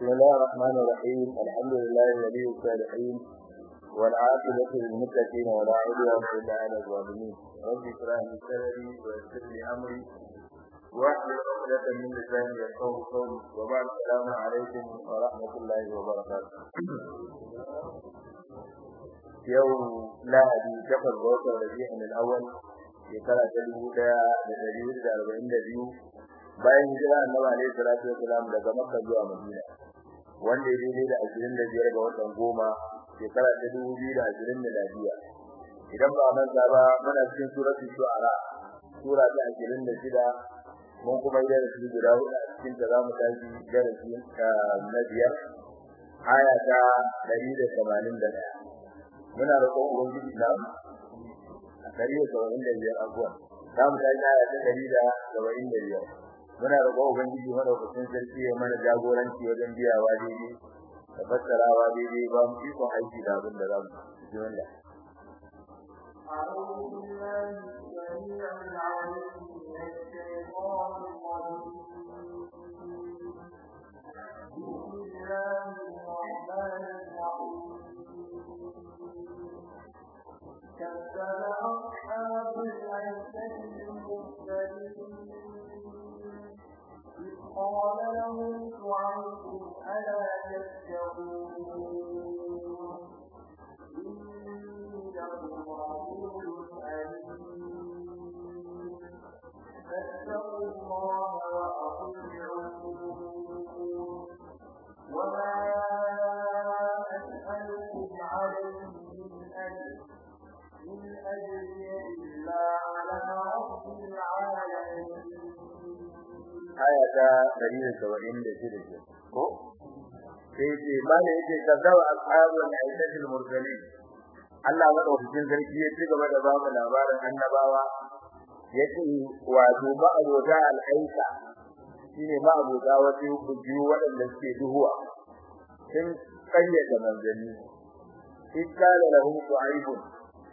الله الرحمن الرحيم الحمد لله ولي الصالحين والعاقبة للمتقين ولا عدوان إلا على الظالمين رب اشرح لي صدري ويسر لي أمري واحلل عقدة من لساني يفقهوا قولي وبعد السلام عليكم ورحمة الله وبركاته يوم lahadi takwas ga watan rabi'in al-awwal shekara ta dubu daya da dari da arba'in da biyu bayan hijira annabi alaihi salatu wasalam daga makka zuwa madina wanda ya daidai da ashirin da biyar ga watan goma shekara ta dubu biyu da ashirin miladiya idan ba manta ba muna cikin suratul shu'ara sura ta ashirin da shida mun kuma yi darasi guda hudu a cikin ta zamu tashi darasi na biyar aya ta ɗari da tamanin da ɗaya muna roƙon ubangiji na a ɗari da saba'in da biyar abuwa za mu tashi aya ta ɗari da saba'in da biyar muna roƙon ubangiji madaukakin sarki ya mana jagoranci wajen biyawa daidai da fassarawa daidai ba mu ikon aiki da abin da za mu ji wanda أعوذ بالله السميع العليم من الشيطان الرجيم بسم الله الرحمن الرحيم كذب أصحاب الأيكة المرسلين إذ قال لهم شعيب ألا تتقون إني لكم رسول أمين فاتقوا الله وأطيعون وما أسألكم عليه من أجر إن أجري إلا على رب العالمين aya ta ɗari da saba'in da shida ce ko sai ce mana yake kazzawa ashabul aikatul mursalin Allah madaukakin sarki ya ci gaba da ba mu labarin annabawa yace wato ba abota al'aika shine ba abota wasu bujiyu waɗanda suke duhuwa sun kayyata manzanni ikkala lahum shu'aibun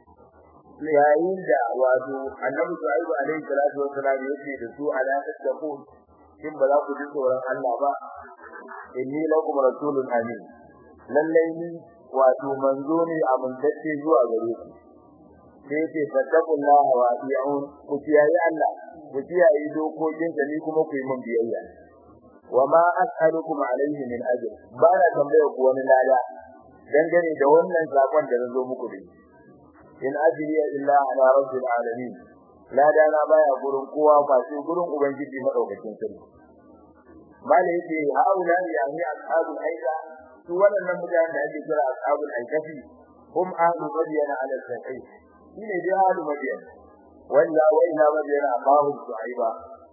yayin da wato annabi shu'aibu alaihi salatu wassalam yace da su ala tattaqun kin ba za ku ji tsoron Allah ba inni lakum rasulun amin lallai ni wato manzo ne amintacce zuwa gare ku sai ce fattakullaha wa ati'un ku kiyaye Allah ku kiyaye dokokin sa ni kuma ku yi min biyayya wa ma as'alukum alayhi min ajr ba na tambaya ku wani lada dangane da wannan sakon da nazo muku da in ajriya illa ala rabbil alamin lada na baya gurin kowa ba sai gurin ubangiji madaukakin sarki bale yake haula yani ashabul aika su wannan mutanen da ake kira ashabul aikafi hum ahlu madiyana ala sakai shine dai ahlu madiyana walla walla madiyana abahu suaiba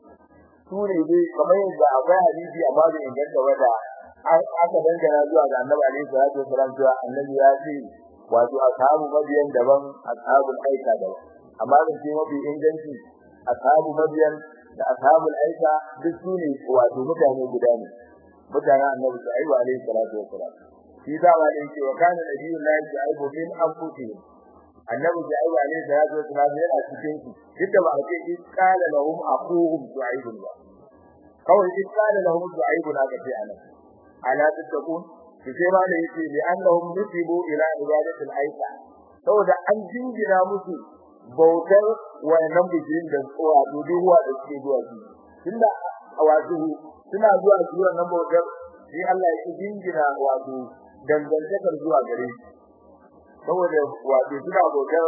su ne dai kamar yadda akwai hadisi a babu inganta wanda aka dangana zuwa ga annabi alaihi salatu wasallam cewa annabi ya ce wato ashabu madiyan daban ashabul aika daban amma da ce mafi inganci ashabu madiyan da ashabul aika duk su ne wato mutane guda ne mutanen annabi shu'aib alaihi salatu wasalam shi da ma ne ce wa kana nabiyyu la shu'aib min anfusihim annabi shu'aib alaihi salatu wasalam yana cikin su duk da ba a ce in qala lahum aquhum shu'aib ba kawai in qala lahum shu'aib na ga sai anan ala tattakun shi sai ma ne yace bi annahum nusibu ila ibadatil aika saboda an jingina musu bautar wayannan bijirin da tsowa duduwa da suke zuwa su tunda wato suna zuwa su wannan bautar sai Allah ya jingina wato dangantakar zuwa gare shi saboda wato suna bautar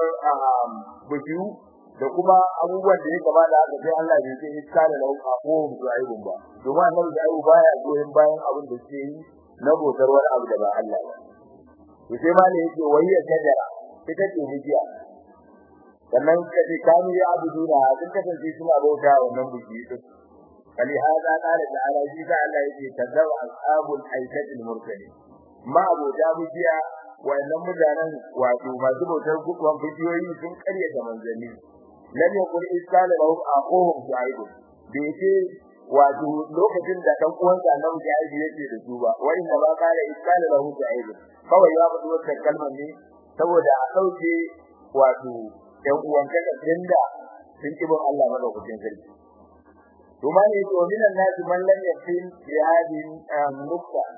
bijiru da kuma abubuwan da ya kama da haka sai Allah bai ce iska da lahu aqum zu'aibun ba domin annabi zu'aibu baya goyen bayan abin da suke yi na bautar wani abu da ba Allah ba to sai ma ne yake wayya tajara ita ce hijiya sannan kace kanu ya abuduna sun kasance suna bauta wannan biki din kali hada qala ta'ala shi da Allah yake kadzaba ashabul aikatil mursalin ma abota bijiya wannan mutanen wato masu bautar gukwan bidiyoyi sun karyata manzanni lam yakun isqala lahum aquhum shu'aib bai ce wato lokacin da dan uwansa annabi shu'aib yake da su ba wa inna ba qala isqala lahum shu'aib kawai ya faɗi wannan kalmar ne saboda a dauke wato ɗan uwan kada da sun kibin Allah madaukakin sarki to ma ne to minan nasu man lam yakin bi hadin nukta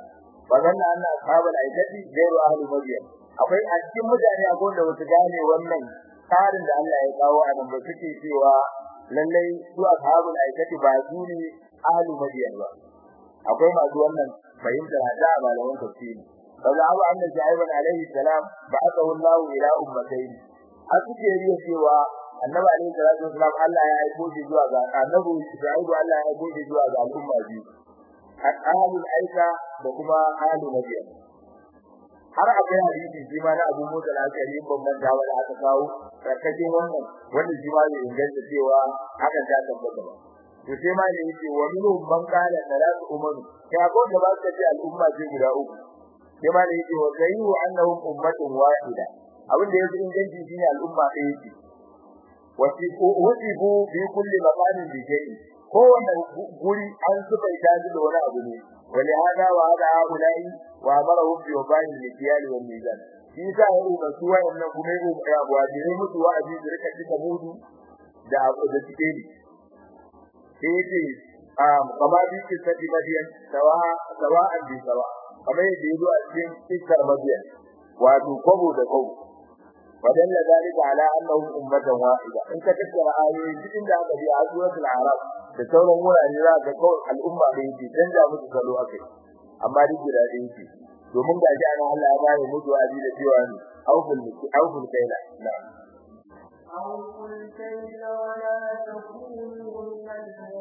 bazanna anna ashabul aikati gairu ahli madyam akwai a cikin mutane akwai da wasu gane wannan tsarin da Allah ya kawo a nan ba suke cewa lallai su ashabul aikati ba su ne ahli madyam ba akwai masu wannan fahimtar da malaman tafsiri kaza abu anna shaiban alaihi salam ba'athahu Allah ila ummatayn a suke riya cewa annabi alaihi salatu wasalam Allah ya aiko shi zuwa ga annabi shaibu Allah ya aiko shi zuwa ga al'umma biyu ahlul aika da kuma ahlul madyam har akwai hadisi shi ma na Abu Musa al-Ashari ban manta wanda aka kawo karkashin wannan wanda shi ma bai inganta cewa hakan ta tabbata ba to sai ma ne yake wa minhum man qala salatu umaru ya ko da ba ta ce al'umma ce guda uku sai ma ne yake wa sayyu annahum ummatun wahida abin da yake inganci shine al'umma ɗaya ce wasifu wasifu bi kulli maqamin bi shay'in kowanne guri an zuba ita da wani abu ne wali hada wa hada haulai wa amarahu bi wabain likiyal wal mizan shi sa ya ruba su wayannan kuma ya ya wajire musu wa'azi da rika cika mudu da abu da cike ni sai yace um kama bi ki sadi madiyan sawa sawa an bi sawa kamar yadda yazo a cikin cikin madiyan wato kwabo da kwabo ودل ذلك على انهم امه واحده in ka tattara ayoyi cikin da aka bi a suratul arab da sauran wurare za ka kawai al'umma da yake dan da musu salo akai amma duk da dai yake domin ga ji ana Allah ya bayar musu wa'azi da cewa ni awful awful kaila na'am أوفوا الكيل ولا تكونوا من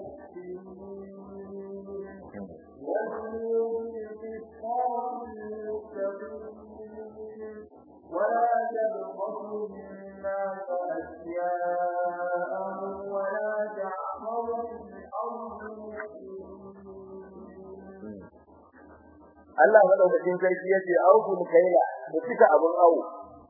المخسرين وزنوا بالقسطاس المستقيم ولا تبخسوا الناس أشياءهم ولا تعثروا في الأرض مفسدين Allah madaukakin sarki yace awful kaila da cika abun awo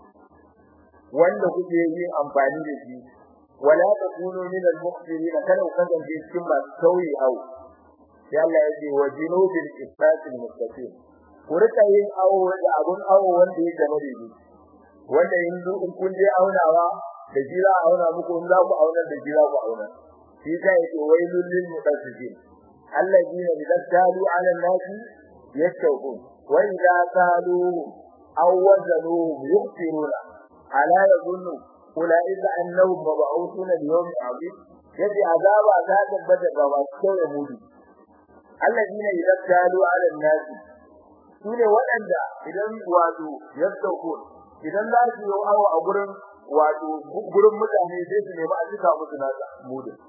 wanda kuke yin amfani da shi wala takunu min al-muqtirin kada ku kasance cikin masu sauyi awo sai Allah yace wajinu bil qisatil mustaqim ku rika yin awo da abun awo wanda yake na daidai wanda in in kun je aunawa da jira auna muku in za ku auna da jira ku auna shi sai yake wailul lil mutaffifin alladheena idza talu ala an-nasi yastawqun wa idza talu aw wazanuhum yuqtiruna ala yadhunnu ulaika annahum mab'uthuna li yawmin 'azim yace azaba ta tabbata ga masu kawai mudi alladheena idza talu ala an-nasi sune waɗanda idan wato yastawqun idan za su yi awo a gurin wato gurin mutane sai su nemi a cika musu nasa mudin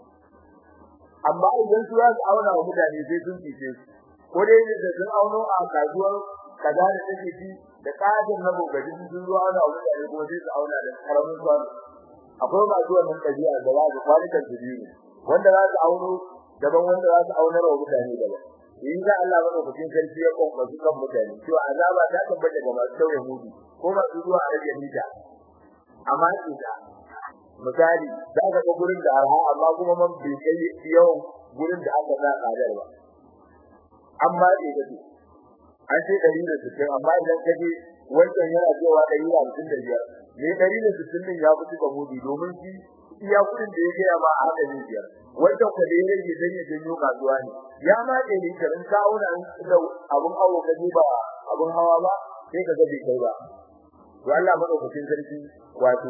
amma idan su za su auna wa mutane sai sun fice su ko dai da sun auno a kasuwar kaza da take ci da kajin na gogaji sun zo auna wa mutane kuma sai su auna da karamin kwano akwai masu wannan ɗabi'a da za su kwanukan su biyu wanda za su auno daban wanda za su aunar wa mutane daban in ga Allah madaukakin sarki ya kokka su kan mutane cewa azaba ta tabbata ga masu tauye mudu ko masu zuwa a rage mita amma ida misali za ka ga gurin da arha amma kuma man bai kai yawan gurin da aka sa kadar ba amma ida ce an ce 160 amma idan ka je wancan yana cewa 155 ne 160 din ya fi tuka mudu domin shi iya kudin da ya gaya ma a haka ne biyar wanda ku da yake dan ya janyo kasuwa ne ya ma da ni karin kauna da abun hawo ka ba abun hawa ba sai ka ga bai kai ba to Allah madaukakin sarki wato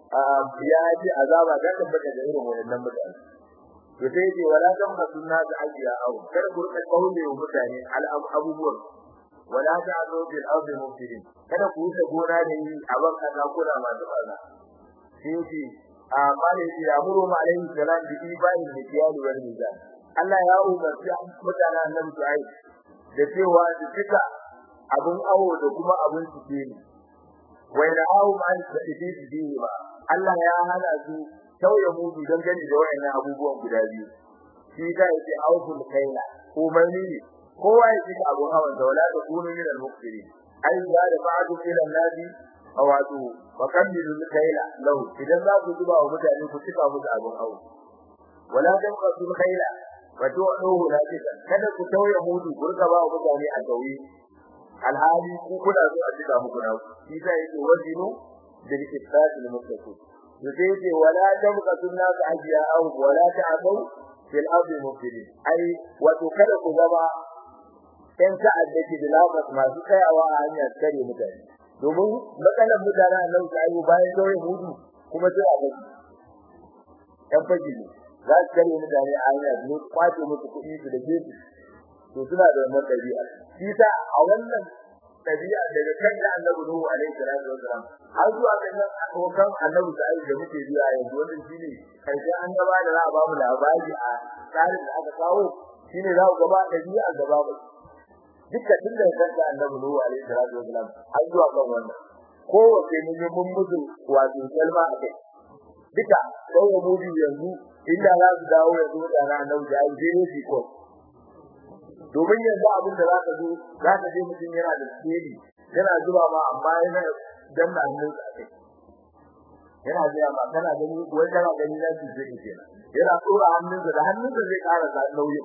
ya ji azaba da tabbata da irin wannan mutane to sai ce wala kan sunna da ajiya au kar ku rika kaule wa mutane al abubuwan wala ta'zu bil ardi mufsidin kada ku wuce gona da yi a ban kaza kuna masu barna sai ce amma ne ya amuru ma alaihi salam bi ibani da kiyali wal mizan Allah ya umarci mutanen annabi Shu'aib da cewa su cika abun awo da kuma abun cike ne wai da awu ma da cike su ba Allah ya hana su tauye mudu don gani da wayannan abubuwan guda biyu shi da yake awful kaila umarni ne kowa ya cika abun hawan da wala da kunu min al-muqtirin ai da da ba'du ila nadi wato wa kamilu kaila law idan za ku zuba wa mutane ku cika musu abun hawo wala dan qasul kaila wa tu'uhu la tika kada ku tauye mudu ku riga ba wa mutane a tauye alhali ku kuna so a cika muku na shi da yake wajinu bil isbat al muttaqin yake yake wala dan qasul nas ajiya aw wala ta'abu fil ardi mufsidin ai wato kada ku zama ɗan ta'adda ke da lafas masu tsayawa a hanyar kare mutane domin matsalar mutane a nan ta yi bayan kawai hudu kuma sai a gaji ɗan fagi ne za su kare mutane a hanyar su kwace musu kuɗi su da gefe to suna da wannan ɗabi'a shi ta a wannan ɗabi'a daga kan da annabi Nuhu alaihi salatu wasalam har zuwa kan nan abokan annabi da da muke biya yanzu wannan shine karshen annaba da za a ba mu labari a tsarin da aka kawo shine za ku gaba ɗabi'a gaba ba duka tun da kan da annabi Nuhu alaihi salatu wasalam har zuwa kan wannan kowace mun yi mun mutu wato kalma a kai duka sai mu mutu yanzu inda za su dawo yanzu da na annabi da ai sai ne ko domin yanzu abin da zaka zo zaka je mutum yana da tsiri yana zuba ma amma yana danna hannun sa kai yana zuwa ma kana gani wai kana gani na shi zai ke yana tsora hannun sa da hannun sa zai ƙara da nauyi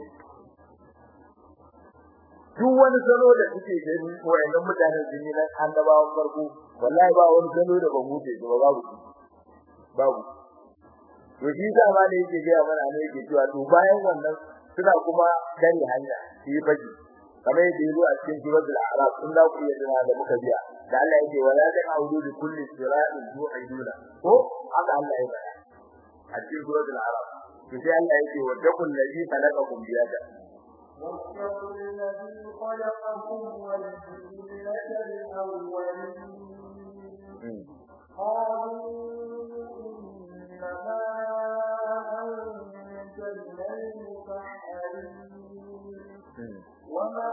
duk wani salo da kuke gani wayannan mutanen jini na annabawan farko wallahi ba wani salo da ba mu ce ba babu babu to shi da ma ne yake ga mana ne yake cewa to bayan wannan suna kuma kare hanya shi faji kamar yadda yaro a cikin suratul a'raf sun da ku yadda da muka biya da Allah yake wala ta audu bi kulli sira'in du'iduna ko haka Allah ya faɗa a cikin suratul a'raf to sai Allah yake wa dakul ladhi khalaqakum biyada واتقوا الذي خلقكم والجبلة الأولين قالوا إنما أنت من المسحرين وما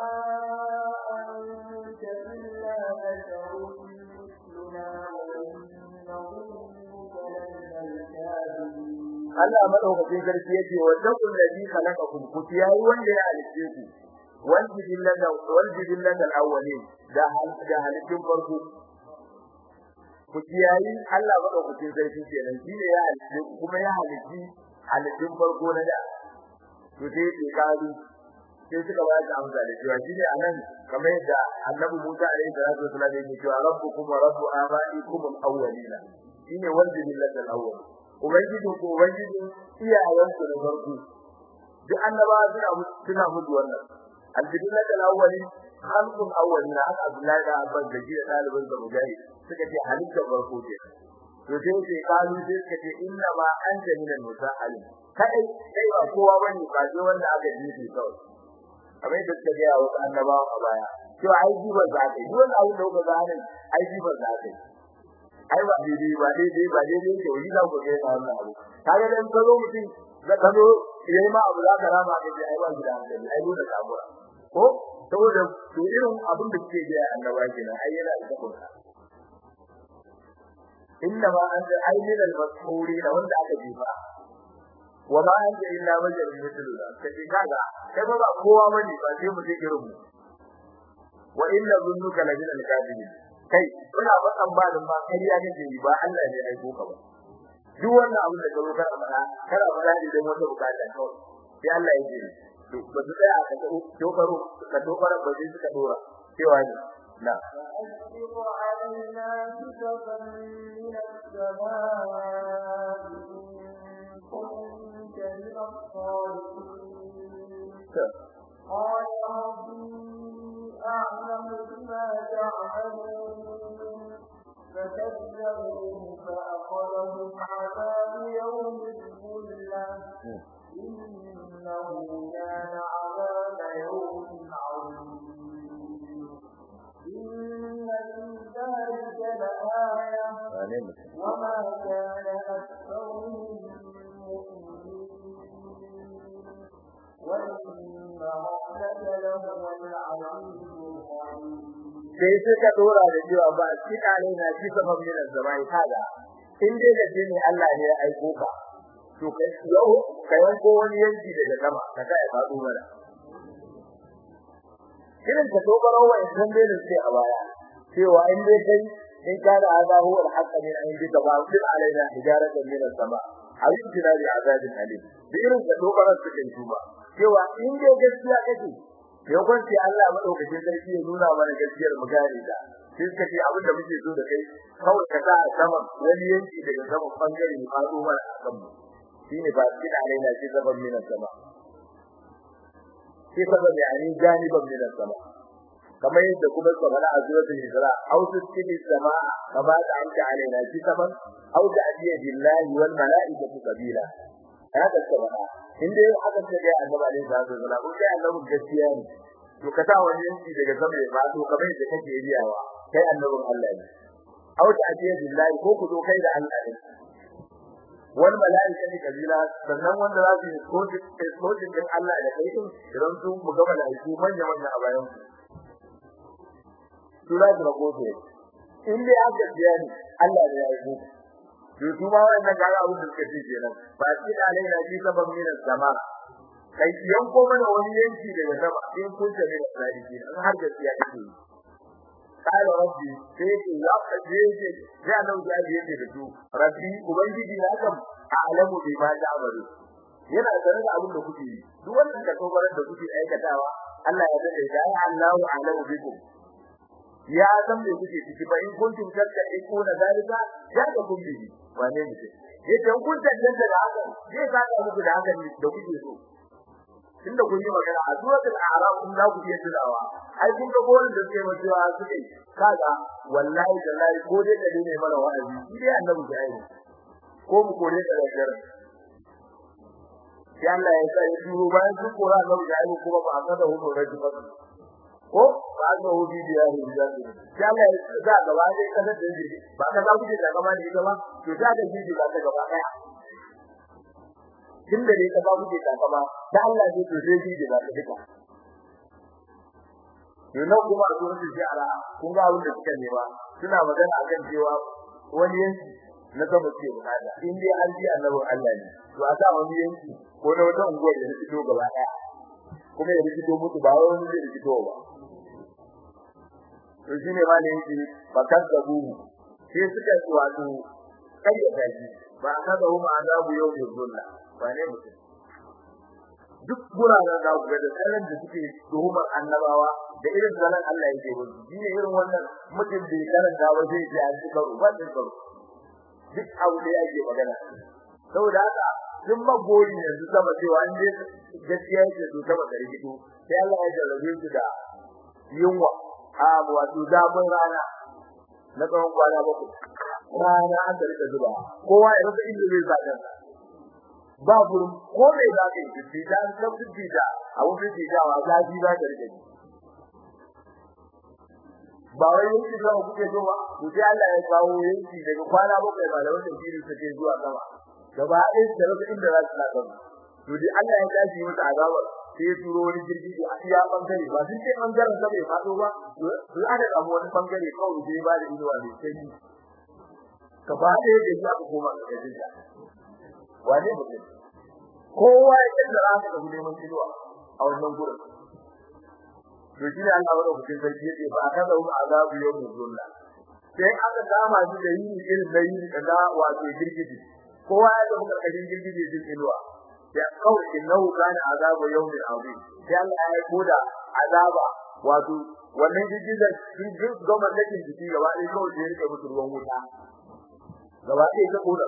أنت إلا بشر مثلنا وإن نظنك لمن الكاذبين Allah madaukakin sarki yake wa dakul ladhi khalaqakum ku yayi wanda ya halice ku wal jibillata wal jibillata al-awwalin da da halittun farko ku yayi Allah madaukakin sarki kenan shine ya halice ku kuma ya halici halittun farko na da to sai ke kazu sai suka ba da amsa da cewa shine anan kamar yadda Annabi Musa alaihi salatu wasallam yake cewa rabbukum wa rabbu abaikum al-awwalina shine wal jibillata al-awwalin ubangiji ko ubangiji iyayen su da farko duk annabawa suna suna mutu wannan alhamdulillah da awwali khalqul awwalin haka Abdullahi da Abbas da jiya dalibin da mujahid suka ce halittar farko ce to sai sai kalu sai suka ce inna ma anta minal musa'alin kai kai ba kowa bane ba sai wanda aka ji kawai kamar yadda suka ga wasu annabawa a baya cewa ai jibar za ka yi duk wani abu da kuka gane ai jibar za ka yi ai ba daidai ba daidai ba daidai ke wani za ku ga yana wannan abu kaga dan kazo mutum da kazo yayi ma abu za ka rama ka ji ai ba gida hankali ai dole ka gura ko saboda to irin abin da kike ga annaba kenan ai yana da tabbata inna ma anta ayyul al-mas'uri da wanda aka jifa wa ma anta illa wajhun mithlu kace kaga kai ba kowa bane ba sai mutum irin mu wa inna dhunnuka la min al-kadibin kai kuna fadan ba da ba kariya kake yi ba Allah ne aiko ka ba duk wannan abin da ka zo kana fara kana fara da dan wata bukata kawai sai Allah ya ji to ba su tsaya ka dokaro ka dokaro ba sai suka dora cewa ne na فأسبق علينا كتبا من السماء إن كنت من الصالحين قال ربي أعلم بما تعملون فكذبوه فأخذهم عذاب يوم الظلة إنه كان عذاب يوم عظيم إن في ذلك لآية وما كان أكثرهم مؤمنين وإن ربك لهو العزيز الرحيم sai suka dora da cewa ba shi kare na shi sabon min zamai kaga in dai da ne Allah ne ya aiko ka to kai yau kai ko wani yanki daga sama ka kai faɗo mana irin ka dogaro wa idan dai ne sai a baya cewa in dai kai in kana azahu al-haqq min indika ba bil alaina hijaratan min as-sama ayin tinari azabin alim da irin ka dogaro su kai tuba cewa in dai gaskiya kake yakon sai Allah madaukakin sarki ya nuna mana gaskiyar mu gane da sai suka ce abin da muke so da kai kawai ka sa a sama wani yanki daga sama bangare ne faɗo mana a kan mu shine ba kina alaina shi zaban min sama sai sabab yani janiban min sama kamar yadda kuma suka faɗa a suratul Isra aw tusqini samaa kama da anta alaina kitaban aw ta'tiya billahi wal malaikatu qabila haka suka faɗa inda aka ce ga annabi alaihi salatu wasallam ko kai annabi gaskiya ne to ka sa wani yanki daga sama ya faɗo kamar yadda kake riyawa kai annabin Allah ne aw ta'tiya billahi ko ku zo kai da Allah ne wal malaikatu kabila sannan wanda za su yi sojin din Allah da kai din idan su mu ga malaiku manya manya a bayan su za su rago su in dai aka biya ni Allah ne ya yi ku to su ma wannan ga abin da suka ce kenan ba shi da alaina ji saban min sama kai yanko mana wani yanki daga sama in kun tafi da sadiki an har gaskiya kake yi قال ربي سيك يا قديك يا لو جاء يدي دو ربي ubangiji na kam a'lamu bima ta'malu yana sanar da abin da kuke yi duk wannan da kokarin da kuke aikatawa Allah ya dade da Allahu a'lamu bikum ya san me kuke ciki fa in kuntum tattaquna zalika ya ga kun bi wane ne yace kun tantance da haka zai saka muku da haka ne da kuke so tunda kun yi magana a suratul a'raf kun za ku iya tunawa ai kun ga gorin da suke mutuwa suke kaga wallahi da lai ko dai da ne mana wa'azi shi dai annabi da ai ko mu kore da dare sai Allah ya sai duro bayan sun kora annabi da ai kuma ba aka da hudu raji ba ko ba ga hudu da ya yi da sai Allah ya ga gaba dai kada da ji ba ka za ku je da gaba da ita ba to da da ji ba ta gaba daya tun da ne ka ba kuke takama da Allah zai to sai ji da ta duka yana kuma a zuwa shi ala kun ga abin da suka nema suna magana akan cewa wani yanki na gaba ce bukata in dai an ji annabi Allah ne to a sa wani yanki ko na wata unguwar da fito gaba daya kuma ya fito mutu ba wani zai fito ba to shine ma ne yake bakan gabu sai suka wato kayyata shi ba aka ga huma azabu yau da zulla wane mutum duk guraren da ku ga da tsarin da suke tuhumar annabawa da irin zalan Allah yake musu shine irin wannan mutum da karanta ba zai ji an cika ruwan da karo duk abu da yake magana saboda haka duk magori yanzu sama cewa an je gaskiya yake su sama da rigido sai Allah ya jarrabe su da yunwa a wato zamun rana na tsawon kwana bakwai rana an da rika zuba kowa ya rasa inda zai zaga ba gurin ko mai za ka yi fita an san fita a wurin fitawa zafi za ka rike ba wai yanki da kuke so ba to sai Allah ya kawo yanki daga kwana bakwai malaman tafsiri suke zuwa sama gaba ɗaya da rasa inda za su tsaka to dai Allah ya tashi masa azaba sai ya turo wani jirgi da a iya bangare ba sun ce bangaren sa bai fado ba to aka samu wani bangare kawai sai ba da inuwa mai sanyi gaba ɗaya da ya aka koma ga jinta wane mutum kowa ya kalla aka da neman inuwa a wannan gurin to shi ne Allah wanda kuke sarki yace ba aka da mu azabu yau mu zulla sai aka dama shi da yi irin da yi da wato girgiji kowa ya da karkashin girgiji din inuwa ya kawai innahu kana azabu yawmin azim sai Allah ya koda azaba wato wannan girgizar sun gama dakin jiki gaba ɗaya kawai da yake musu ruwan wuta gaba ɗaya ta koda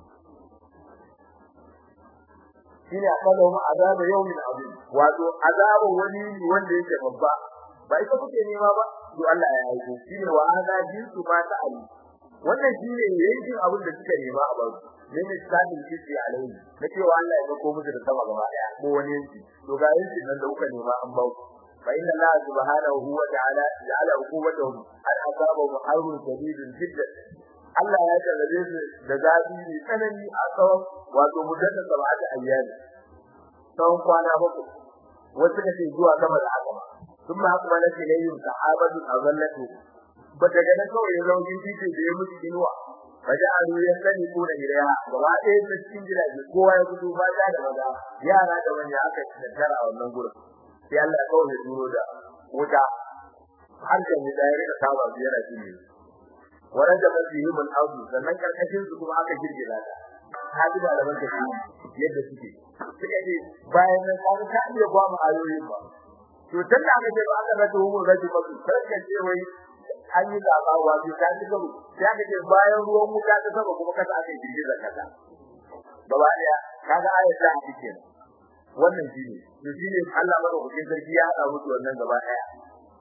shine akalla mu azaba yawmin azim wato azaba wani wanda yake babba ba ita kuke nema ba to Allah ya yi shine wa hada jinsu ba ta ali wannan shine yankin abin da suka nema a bazu min islamin kiti alai na cewa Allah ya ko musu da sama gaba daya ko wani yanki to ga yankin nan da kuka nema an bawu fa inna Allah subhanahu wa ta'ala ja'ala uquwwatahum al asabu harun shadidun jiddan Allah ya jarrabe su da zafi ne tsanani a tsawon wato muddin sab'ati ayyami tsawon kwana bakwai wasu da ke zuwa sama da haka ba sun ma haka mana ce yin sahabatu azallatu ba daga nan kawai ya zama jinjin da ya mutu inuwa faja'alu yasani kuna ilaiha gaba ɗaya ta cikin gidaje kowa ya fito ba da maza yara da manya aka tattara a wannan gurin sai Allah ya kawo duro da wuta har da mu da ya rika saba biyar a cikin waran da mafi yi mun auzu sannan karkashin su kuma aka girgiza ta haji da alaman ta yadda suke suka ce bayan nan ka ka iya ba mu ayoyin ba to tunda aka ce ba aka rata mu gaji ba su sarka ce wai an yi zaba wa bi ta ci gaba sai aka ce bayan ruwan wuta ta saba kuma kasa aka girgiza kasa gaba daya kaga ayat ta cike wannan shine to shine Allah madaukakin sarki ya hada musu wannan gaba daya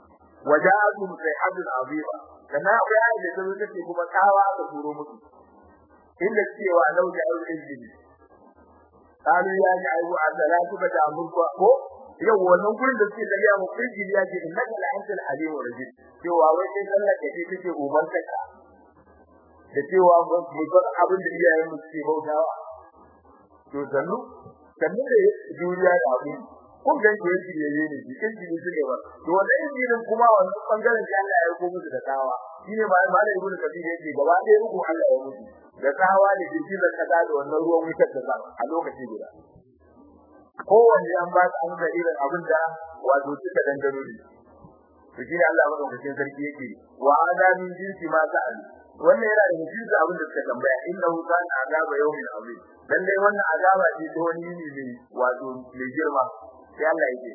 waja'atum sayhadun azima kana akwai ayi da ta take kuma tsawa aka turo musu inda cewa lau da aure kalu ya ji ayu a salatu ba da mulku ko yau wannan gurin da suke dariya mu kirji ya ce innaka la antal alim rajid cewa wai sai Allah ke ce take uban ka da cewa mu bar abin da iyayen mu suke bautawa to sannu sannu da duniya da abin kun ga shi yake ne ne shi kin ji suke ba to wannan injinin kuma wannan bangaren da Allah ya yi musu da tawa shine ba ma da ibnu kabir yake gaba ɗaya uku Allah ya mutu da tawa da jiki da kaza da wannan ruwan wutar da ba a lokaci guda kowanne an ba an da irin abin da wato suka dangano ne to shine Allah madaukakin sarki yake wa ada min jinsi ma sa'al wannan yana da jinsi abin da suka tambaya innahu kana azaba yawmin azim dan dai wannan azaba ce ta wani ne ne wato mai girma sai Allah yake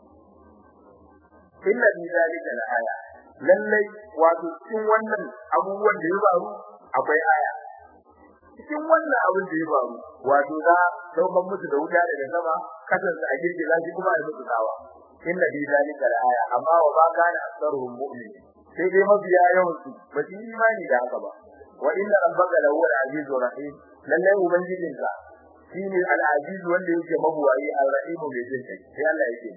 inna bi zalika la aya lallai wato cikin wannan abubuwan da ya faru akwai aya cikin wannan abin da ya faru wato za daukan musu da wuta daga sama kasan su a girgi lafi kuma a musu tsawa inna bi zalika la aya amma wa ba kana aktsaruhum mu'min sai dai mabiya yawan su ba su imani da haka ba wa inna rabbaka lahu al-azizur rahim lallai ubangijinka shine al-aziz wanda yake mabuwayi al-rahim mai jin kai sai Allah yake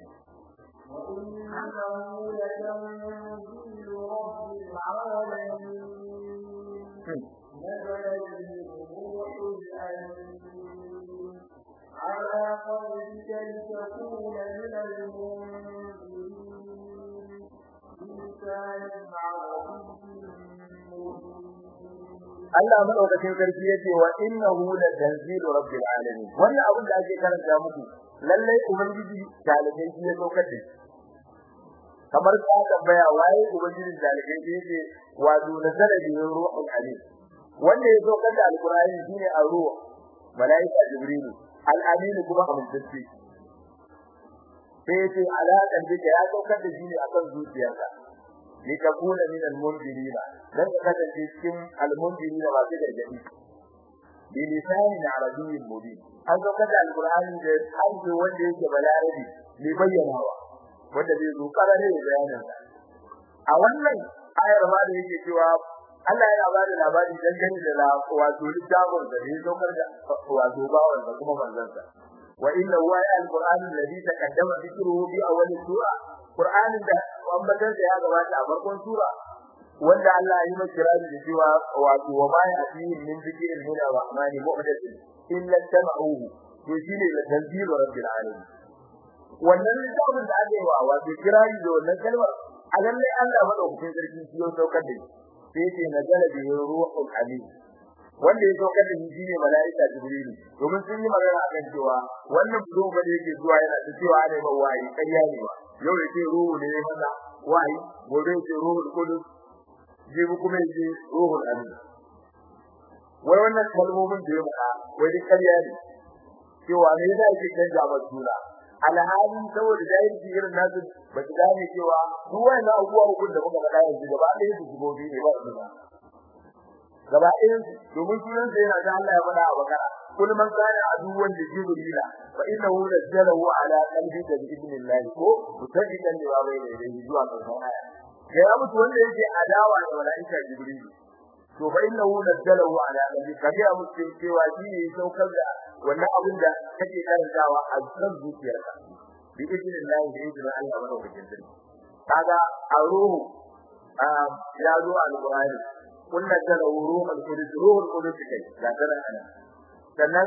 وإنه لتنزيل رب العالمين نزل به الروح الأمين على قلبك لتكون من المنذرين بلسان عربي مبين Allah madaukakin sarki yace wa innahu la tanzilu rabbil alamin wannan abin da ake karanta muku lalle ubangiji talibai shi ya saukar da kamar ka tambaya waye ubangiji talibai shi yake wato nazara bi ruhul alim wanda ya saukar da alqur'ani shine ar-ruh malaika jibril al-amin kuma amintacce sai yace alaƙan da ya saukar da shi ne akan zuciyarka litakuna min al-mundirina dan ka kasance cikin al-mundirina ba su gargadi bi lisanin arabiyyin mubin an zo kada al-qur'ani da hanji wanda yake balarabi ne bayyanawa wanda zai zo karare da bayanin a wannan ayar ma da yake cewa Allah yana ba da labari dangane da la wato littafin da ya zo da wato bawon da kuma manzansa wa inna huwa al-qur'an alladhi taqaddama dhikruhu bi awwal sura qur'anin da ambatar da ya gabata a farkon sura wanda Allah ya yi masa kirari da cewa wato wa ma ya'tihim min dhikrin min ar-rahmani muhdath illa tama'uhu to shine la tanzilu rabbil alamin wannan littafin da aka yi wa wato kirari da wannan kalmar a lalle Allah madaukakin sarki shi ya saukar da shi sai ce nazala bi ruhul amin wanda ya saukar da shi ne malaika jibril domin sun yi magana akan cewa wannan budo ba da yake zuwa yana da cewa ne ba wayi ƙarya ne ba yau yake ruhu ne masa wayi gobe yake ruhul qudus jibi kuma yake ruhul amin wai wannan kalmomin da ya faɗa wai duk ƙarya ne cewa ne yasa yake canja ba suna alhali saboda jahilci irin nasu ba su gane cewa duk wani abubuwa hukun da muka faɗa yanzu gaba ɗaya su shigo biyu ne ba su ba gaba ɗayan domin sunan sa yana da Allah ya faɗa a bakara kul man kana aduwan da jibrila fa innahu nazzalahu ala qalbika bi idnillah ko mutajidan da bai da dai zuwa ƙarshen aya ya mutu wanda yake adawa da malaika jibril to fa innahu nazzalahu ala qalbika ya mutu cewa shi ne saukar da wannan abin da kake karantawa a cikin zuciyarka bi idnillah da idnin Allah madaukakin sarki kaga a ruhu ya zo alqur'ani kun nazzala ruhul qudus ruhul qudus kai ga tana ana sannan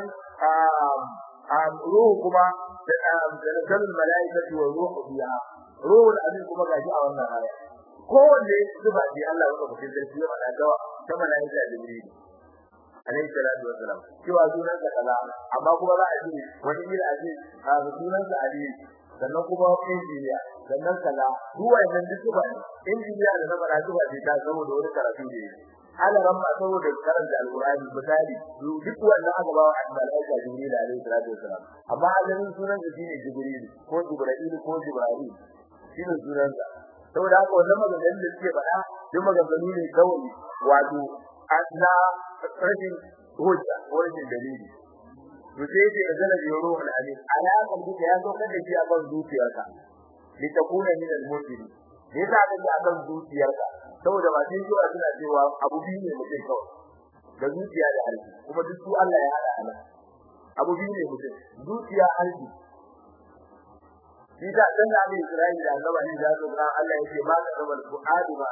ruhu kuma da nazzalul malaikatu wa ruhu biha ruhul amin kuma gaji a wannan aya kowanne zuba ji Allah wanda mutum zai yi mana gawa ta malaika jibril alayhi salatu wassalam cewa sunan sa kaza amma kuma za a ji wani ila aji a sunan sa ali sannan kuma injiniya sannan kaza duk wannan duk zuba ne injiniya da na fara zuba ce ta saboda wani karatu da yake ala ramma saboda karanta alqur'ani misali duk wannan aka ba wa malaika jibril alayhi salatu wassalam amma asalin sunan sa shine jibril ko jibril ko jibril shine sunan sa saboda haka wannan maganganun da suke faɗa duk maganganu ne kawai wato asna rashin hujja ko rashin dalili to sai yake azala bi ruhul amin ala kan duka ya zo kada shi a ban zuciyarka li takuna min al-mujrim me yasa aka ce akan zuciyarka saboda ba sai zuwa suna cewa abu biyu ne mutum kawai da zuciya da harshe kuma duk su Allah ya hada ana abu biyu ne mutum zuciya harshe shi da dan da Abi Isra'ila da Allah ne da su ran Allah yake ba ka rabal fuadi ba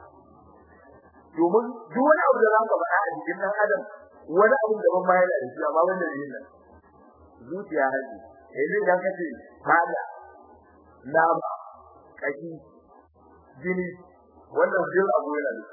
domin duk wani abu da zaka faɗa a cikin dan adam wani abu da ban ma yana da shi amma wanda yin nan zuciya harshe yanzu idan ka ce fada nama kashi jini wannan jin abu yana da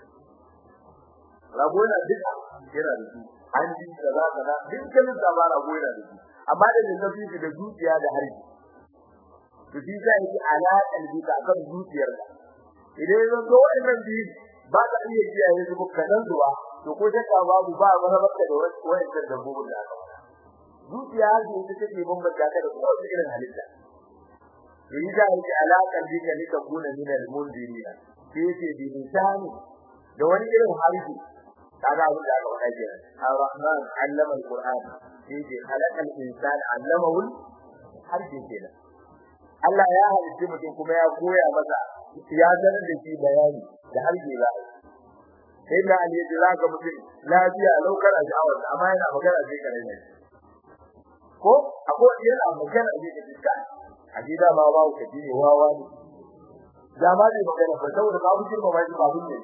rago yana duka yana da su an ji kaza kaza dukkan da ba rago yana da su amma da da kafi da zuciya da harshe to shi sai yake alaƙar duka kan zuciyar ka idan yanzu to wannan bi ba ka iya kiyaye su ko kadan zuwa to ko shakka babu ba wani bakka da wannan dabbobin da aka zuciya ce ita take bambanta ka da kowace irin halitta yi da yake alaƙar duka ne ka kuna min al-mundirina sai ce bi lisani da wani irin harshe kaga abin da aka faɗa kenan ar-rahman allama al-qur'an sai ce khalaqal insana allamahu harshe kenan Allah ya halitta mutum kuma ya koya masa ya sanar da shi bayani da harshe ba sai da Ali ya jira ga mutum lafiya laukar a sha'awar amma yana magana sai kare ne ko akwai yana magana sai ka tsaka a gida ba ba ka ji wawa ne da ma ne magana ba saboda ba mutum ba shi ba mun ne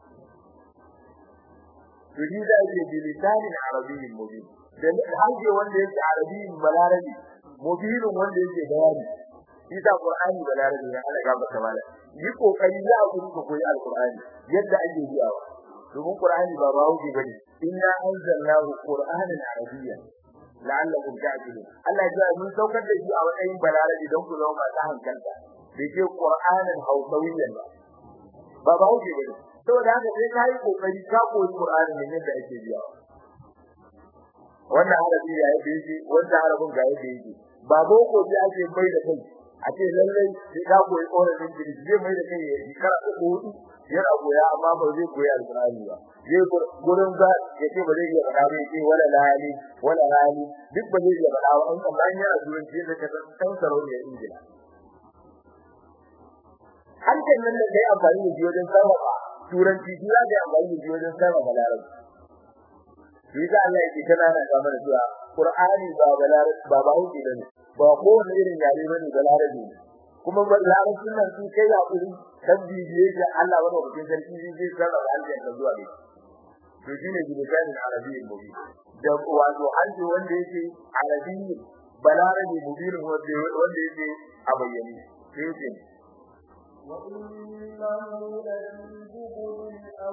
yurida yake bilisanin arabiyyin mubin dan haje wanda yake arabiyyin balarabi mubin wanda yake bayani isa qur'ani balarabi ne Allah ga maka mala yi kokari za ku ku koyi alqur'ani yadda ake biyawa domin qur'ani ba ba huje bane inna anzalnahu qur'anan arabiyyan la'allakum ta'qilun Allah ya mun saukar da shi a matsayin balarabi don ku zama masu hankalta bai ce qur'anan hausawiyyan ba ba ba huje bane saboda haka sai ka yi kokari ka koyi qur'ani ne yadda ake biyawa wannan harafi ya yi yake wannan harafin ga yadda yake ba boko ji ake bai da kai a ce lallai sai ka koyi ƙorafin jiri zai mai da kai ya yi kara uku hudu yana koya amma ba zai koyi alƙur'ani ba zai gurin za ya ce ba zai iya faɗa ba ya ce wala lali wala lali duk ba zai iya faɗa ba an kan bayan yana turanci da ka san sarauniyar ingila hankali nan da kai amfani da shi wajen sarrafa turanci shi za ka yi amfani da shi wajen sarrafa larabci shi za Allah yake kana na ga mana cewa Qur'ani ba balar ba ba hauki bane ba ko wani irin yare bane balarabi ne kuma larabcin nan sun kai hakuri kan bibiye da Allah wani wakilin sarki zai sarrafa harshen da zuwa ne to shine bilisanin arabiyyin mubin da wato harshe wanda yake arabiyyin balarabi mubin wanda wanda yake a bayyane sai yake وإنه لفي زبر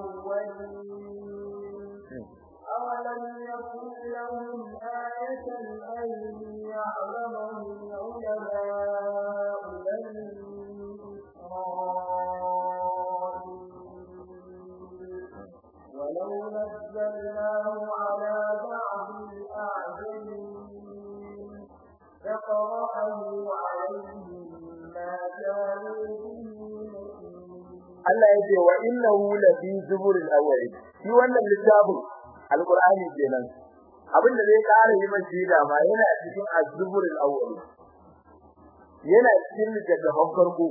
الأولين أولم يكن لهم آية أن يعلمه علماء بني إسرائيل ولو نزلناه على بعض الأعجمين فقرأه عليهم ما كانوا به Allah yake wa innahu la fi zuburil awwal shi wannan littafin alqur'ani kenan abin da zai kare yi mai shida ma yana cikin az-zuburil awwal yana cikin littafin farko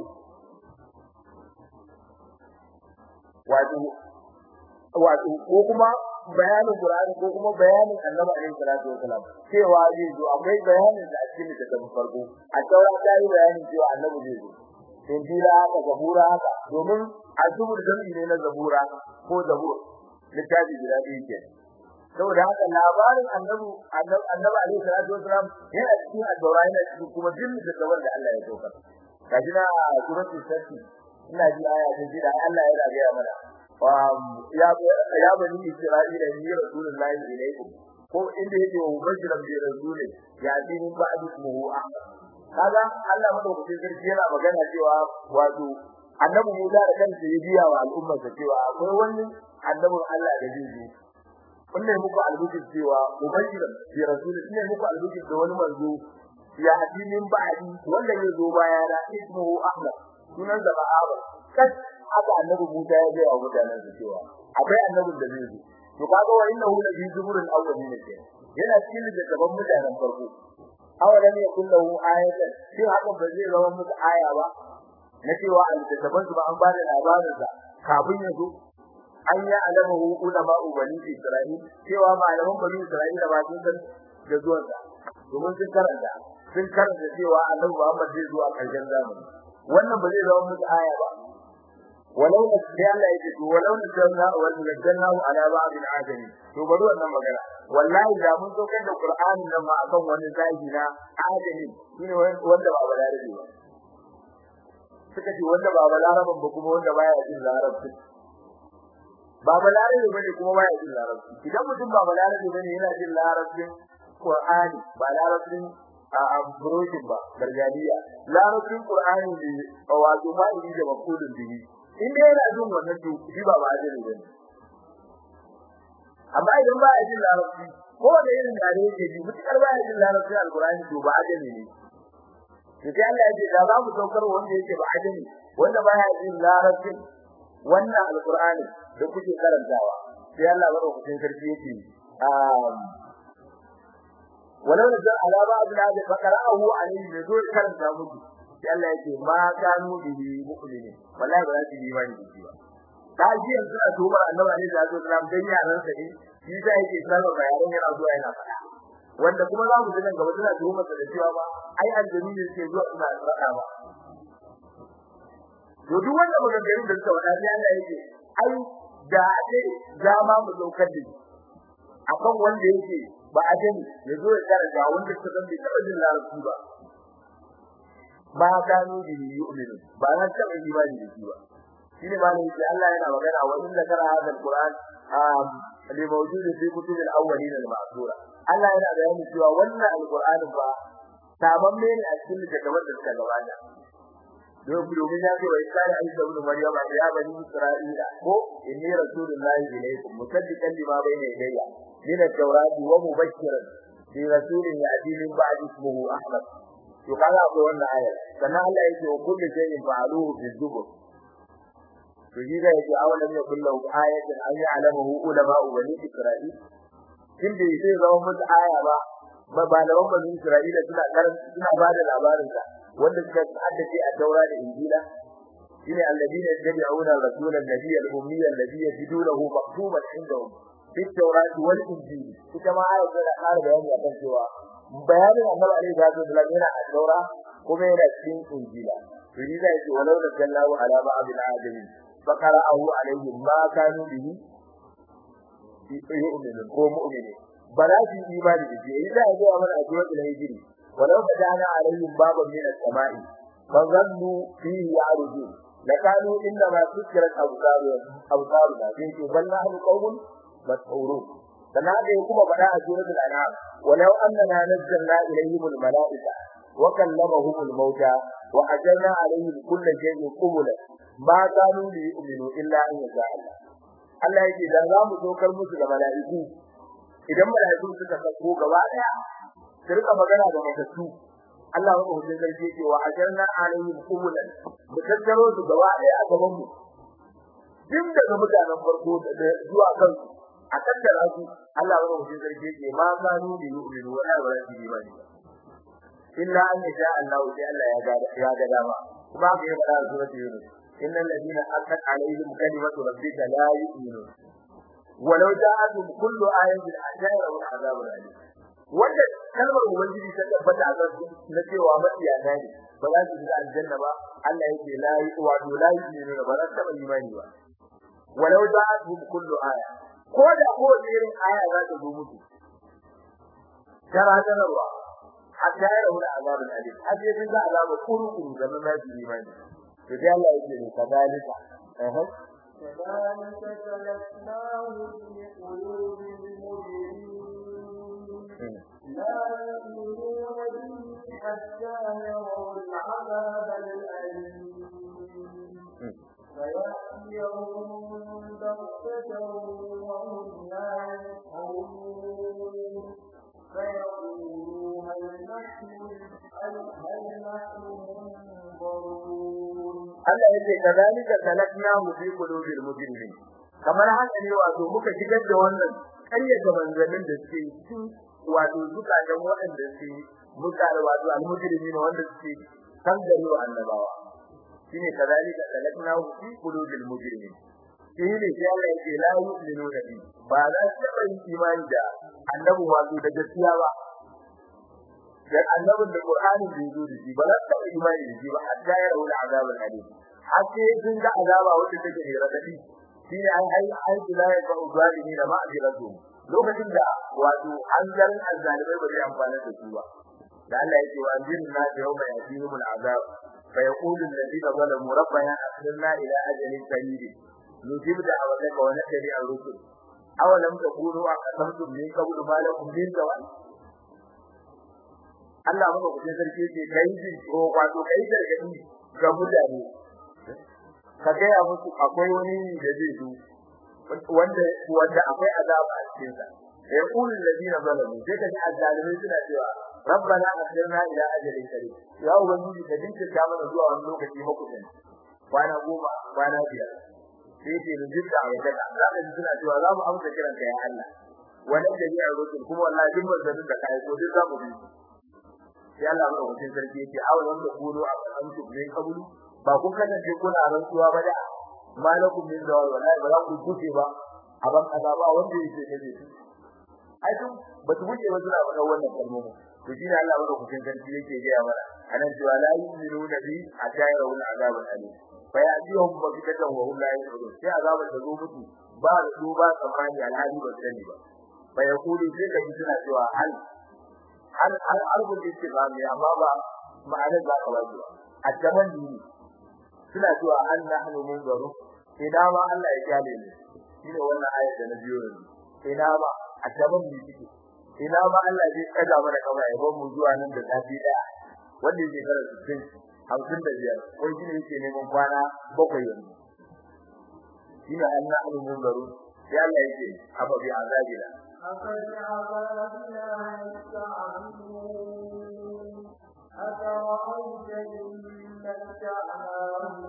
wato wato ko kuma bayanin qur'ani ko kuma bayanin annabi alaihi salatu wasalam cewa zai zo akwai bayanin da cikin littafin farko a taura ta yi bayanin cewa annabi zai zo injila haka zabura haka domin azubur jami'i ne na zabura ko zabur littafi guda biyu ke saboda haka labarin annabi annabi alaihi salatu wasalam yana cikin addu'a yana cikin kuma din da gaban da Allah ya dauka kaji na suratul safi ina ji aya ta ji da Allah ya rage mana ya ya bani isra'ila ni rasulullahi ilaikum ko inda yake wa bashiran bi rasulin ya din ba'd ismuhu ahmad kaga Allah madaukakin sarki yana magana cewa wato annabi Musa da kansa ya biya wa al'umma sa cewa akwai wani annabin Allah da zai zo kunne muku albishir cewa mubashiran bi rasulin ne muku albishir da wani manzo ya hadi min ba'di wanda ya zo baya da ismuhu ahmad sunan da ba'aba kas haka annabi Musa ya biya wa mutanen sa cewa akwai annabin da zai zo to kaga wa innahu la bi zuburil awwalin ke yana cikin da gaban mutanen farko awalan yakun lahu ayatan shi hakan ba zai zama musu aya ba na cewa al-taban su ba an bada labarin sa kafin ya zo an ya alamahu ulama bani Isra'il cewa malaman bani Isra'ila ba sun san da zuwan sa domin sun karanta sun karanta cewa Annabi Muhammad zai zo a ƙarshen zamani wannan ba zai zama musu aya ba walau da Allah yake to walau da janna wal najannahu ala ba'd al-adami to bari wannan magana wallahi da mun saukar da Qur'ani nan ma akan wani zagi na adami shine wanda ba balarabi ba suka ce wanda ba balaraban ba kuma wanda baya jin larabci ba balarabi bane kuma baya jin larabci idan mutum ba balarabi bane yana jin larabcin Qur'ani ba larabcin a burushin ba gargadiya larabcin Qur'ani ne wato ma yi da makulun bihi in dai yana jin wannan to shi ba ba jin bane amma idan ba ya jin larabci ko da irin yare yake ji mutakar ba ya jin larabci alqur'ani to ba ajami ne to sai Allah ya ce da za mu saukar wanda yake ba ajami wanda ba ya jin larabci wannan alqur'ani da kuke karantawa sai Allah madaukakin sarki yake um walau da ala ba abin da fakara'ahu alayhi da zo karanta muku sai Allah yake ma kanu bihi mu'minin wallahi ba za su yi imani da shi ba kaji yanzu a tubar annabi alaihi salatu wasallam dan yaran sa ne shi da yake sanar da yaran yana zuwa yana faɗa wanda kuma za mu ji nan gaba suna tuhumar da cewa ba ai aljami ne ke zuwa suna faɗa ba to duk wanda maganganun da suka faɗa sai Allah yake ai da ake zama mu daukar da akan wanda yake ba a gani ya zo ya tsara ga wanda suka san bai taɓa jin larabci ba ba gano da yu'minu ba na taɓa imani da shi ba shine ba ne yake Allah yana magana wa inda kara hadal Qur'an um li mawjud fi kutub al-awwalin al-ma'thura Allah yana bayani cewa wannan al-Qur'an ba tabamme ne a cikin littattafan da suka gabata don domin ya ce wa isari aisha ibn maryam ya bani isra'ila ko inni rasulullahi ilaykum musaddiqan lima bayna yadayya min at-taurati wa mubashiran bi rasulin ya'ti min ba'di ismihi ahmad to kaga akwai wannan ayar sannan Allah yake wa kullu shay'in fa'aluhu fi zubur to shi da yake awalan ya kullu ayatin an ya'lamu ulama bani isra'il kin da yake zama musu aya ba ba malaman bani isra'ila suna karanta suna bada labarin sa wanda suka haddace a taura da injila shine alladina yattabi'una rasulan nabiyyan ummiyyan alladhi yajidunahu maktuban indahum fi tawrat wal injil ita ma ayat da ƙara bayani akan cewa bayanin annabi alaihi salatu wasallam yana a taura kuma yana cikin injila to ni zai ce walau da sallahu ala ba'dil adamin faqara'ahu alaihim ma kanu bihi yu'minun ko mu'minin ba za su yi imani da shi idan ya zo mana a cikin hijiri ولو فتحنا عليهم بابا من السماء فظنوا فيه يعرجون لكانوا انما سكرت ابصارهم ابصارنا فيه بل نحن قوم مسحورون فنادى كما بدا سوره الانعام ولو اننا نزلنا اليهم الملائكه وكلمهم الموتى واجرنا عليهم كل شيء قبلا ما كانوا ليؤمنوا الا ان يشاء الله Allah yake da za mu dokar musu da mala'iku idan mala'iku suka sako gaba daya su rika magana da matattu Allah ya rubuta sarki cewa ajarna alaihim qumulan mu tattaro su gaba ɗaya a gaban mu din daga mutanen farko da zuwa kan a tattara su Allah ya rubuta sarki ce ma kanu bi yu'minu wa la yu'minu ba illa an yasha Allah sai Allah ya ga ya ga dama kuma ga ya fara suratul yunus innal ladina haqqat alaihim kalimatu rabbika la yu'minun ولو جاءتهم كل آية أجاء العذاب الأليم wanda kalmar ubangiji ta tabbata a gaban na cewa mafiya ne ba za su shiga aljanna ba Allah yake la yi wa do la yi ne ba za ta bari imani ba walau ja'atuhum kullu aya ko da ko irin aya za ta zo musu tara tarwa hatta ya rawu da azabul alim haje din za azabu kurukuru da nan za su imani to dai Allah yake ne kadalika eh كذلك سلكناه في قلوب المجرمين لا يؤمنون به حتى يروا العذاب الأليم فيأتيهم بغتة وهم لا يشعرون فيقولوا هل نحن هل نحن منظرون Allah yake kadalika salaknahu fi qulubil mujrimin kamar haka ne wato muka shigar da wannan kayyata manzalin da suke cikin wato zukatan waɗanda suke muka da wato al-mujrimin wanda suke kan gari wa annabawa shine kazalika salaknahu fi qulubil mujrimin shine sai Allah yake la yu'minu bi ba za su taba yin imani da annabi wato da gaskiya ba dan annabin da Qur'ani bai zo da shi ba za su taba imani da shi ba hatta ya rawu azabul alim har sai sun ga azaba wanda take da radadi shine ai ai ai la ya ba zalimi da ma'aziratu lokacin da wato hanzar azzalimai ba zai amfana da su ba da Allah yake wa anzirna yawma yatihimul azab fa yaqulu alladhina zalamu rabbana akhirna ila ajalin qarib nujib da'awataka wa nattabi ar-rusul aw lam takunu aqsamtum min qablu ma lakum min zawal Allah maka kuce sarki yake kai jin ko wato kai gargadi ga mutane ka ga ya musu akwai wani da zai zo wanda wanda akwai azaba a cikin sa ya kullu alladhina zalamu sai ka ji azzalimai suna cewa rabbana akhirna ila ajalin qarib ya ubangiji ka dinka ta mana zuwa wani lokaci makusan kwana goma kwana biyar sai ce da jinda a yadda za ka ji suna cewa za mu amsa kiran ka ya Allah wannan da ya rusul kuma wallahi duk manzannin da kai ko duk za mu bi sai Allah mai hutun sarki yake aw lam takunu aqamtu min qablu ba kun kasance kuna rantsuwa ba da malakum min zawal wallahi ba za ku kuce ba aban azaba wanda yake kaje ai duk ba su wuce ba suna faɗa wannan kalmomin to shi ne Allah mai hutun sarki yake ga ya mana anan cewa la yu'minu nabi hatta yarawul azabul alim fa ya'tihum bakitatan wa hum la yashurun sai azabul da zo mutu ba da su ba tsammani alhali ba sani ba fa yaqulu sai ka ji suna cewa hal hal hal arbul istifhami amma ba ma'anar za ka wajiba a gaban dini suna cewa an nahnu munzaru ina ma Allah ya kyale ni shine wannan ayat da na biyo ne ina ma a gaban dini kike ina ma Allah zai kaga mana kama ya bar mu zuwa nan da safi daya wanda yake kara 60 hamsin da biyar ko shi ne yake neman kwana bakwai yanzu shine an nahnu munzaru sai Allah yake afa bi azabina أفبعذابنا يستعجلون أفرأيت إن متعناهم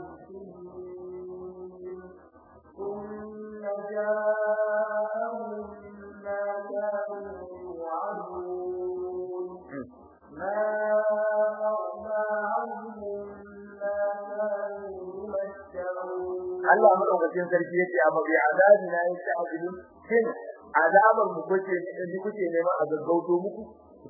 سنين ثم جاءهم ما كانوا يوعدون ما أغنى عنهم ما كانوا يمتعون Allah madaukakin sarki yace amma bi azabina yasta'jilun shin azabar mu kuke ne kuke neman a gaggauto muku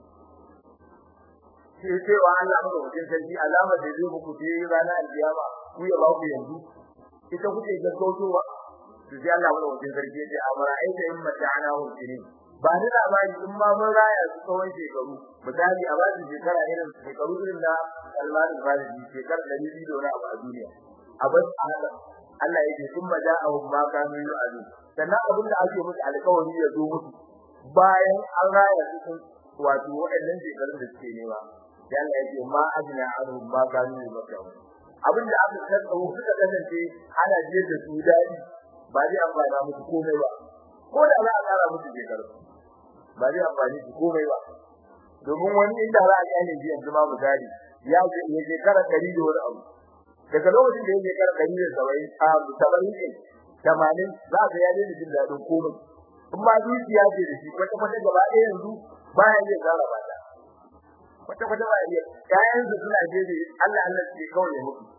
sai cewa Allah madaukakin sarki azabar da zai muku ce ranar alkiyama ku ya ba ku yanzu ita kuke gaggautowa to sai Allah madaukakin sarki yace amara aita in mata'ana hu sinin ba ni labari in ma mun raya su tsawon shekaru misali a basu shekara irin shekaru irin na Salman al-Farisi shekara 200 da wani abu a duniya a bas a haka Allah yake sun maja'ahum ma kanu yu'adu sannan abin da ake musu alƙawari ya zo musu bayan an raya su sun wato waɗannan shekarun da suke nema sai Allah yake ma ajna anhum ma kanu yu'adu abin da aka tsaro suka kasance ana jiyar da su dadi ba zai amfana musu komai ba ko da za a kara musu shekaru ba zai amfani su komai ba domin wani inda za a yi ne yanzu ma misali ya ce ya shekara 100 da wani abu daga lokacin da yake kar dari da sabai a sabai ne tamanin za ka yaje da jin dadin komai in ma zuciya ce da shi kwata kwata gaba ɗaya yanzu baya iya gara ba ta kwata kwata ba iya kayan su suna je da Allah Allah ke kawai ya mutu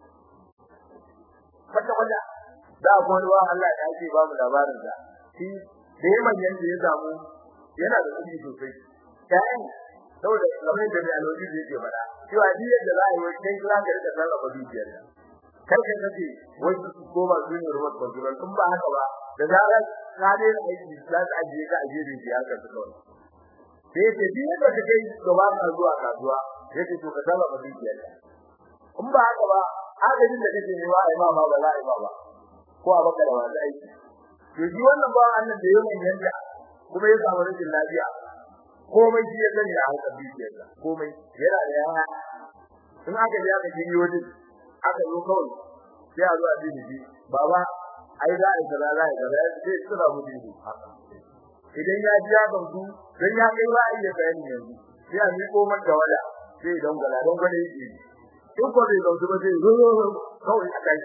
kwata kwata da kuma ruwa Allah ya ce ba mu labarin da shi da yaman yanda ya samu yana da kuɗi sosai kayan saboda kamar da mai alwaji da yake faɗa cewa duk yadda za a yi wani kai za ka rika sarrafa dukiyar ka kar ka kace wai su koma su ne ruwan control in ba haka ba da zarar ka ne aiki za ka ajiye ka ajiye da ya ka kawai sai ce duk yadda ka kai gaba ka zuwa kasuwa sai ce to ka sarrafa dukiyar ka in ba haka ba agajin da kake nema ai ma ba za a yi ba ba ko a baka da wani aiki to shi wannan ba annan da yayin yanda kuma ya samu rashin lafiya komai shi ya sani a hankali dukiyarsa komai yana da yawa in aka je aka gini wajen aka zo kawai sai a zo a jini shi baba ai za a yi kaza za a yi kaza sai su ba mu jini idan ya ji ya gamsu dan ya kai ba a iya bayani yanzu sai a miƙo mata wala sai don gala don gwada yake in ko bai gamsu ba sai zo kawai a kai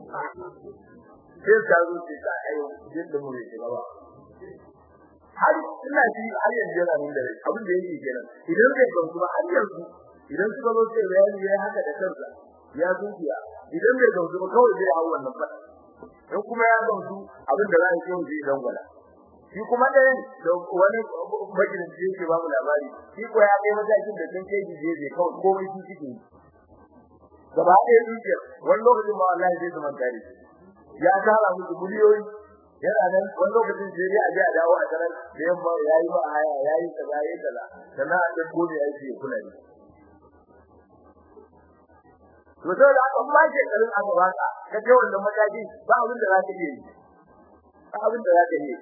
sai ka zo sai ka ayo jin da mu ne gaba har ina ji har yanzu yana nan da rai abin da yake kenan idan bai gamsu ba har yanzu idan suka zo sai bayani yayi haka da kansa ya zuciya idan bai gamsu ba kawai zai hawo wannan fada in kuma ya gamsu abin da za a yi zai dangwala shi kuma ɗaya da wani bakin da yake ba mu labari shi ko ya kai matakin da sun kai gije zai kawai komai shi suke yi gaba ɗaya zuciya wani lokacin ma wallahi zai zama tare ya tara musu miliyoyi yana nan wani lokacin sai dai a je a dawo a tarar da yamma yayi ba haya yayi kaza yayi kaza sannan a ɗauko ne ya ce kula ne to sai da aka ba ke karin aka baka ka ce wannan mataki ba abin da za ka yi ba abin da za ka yi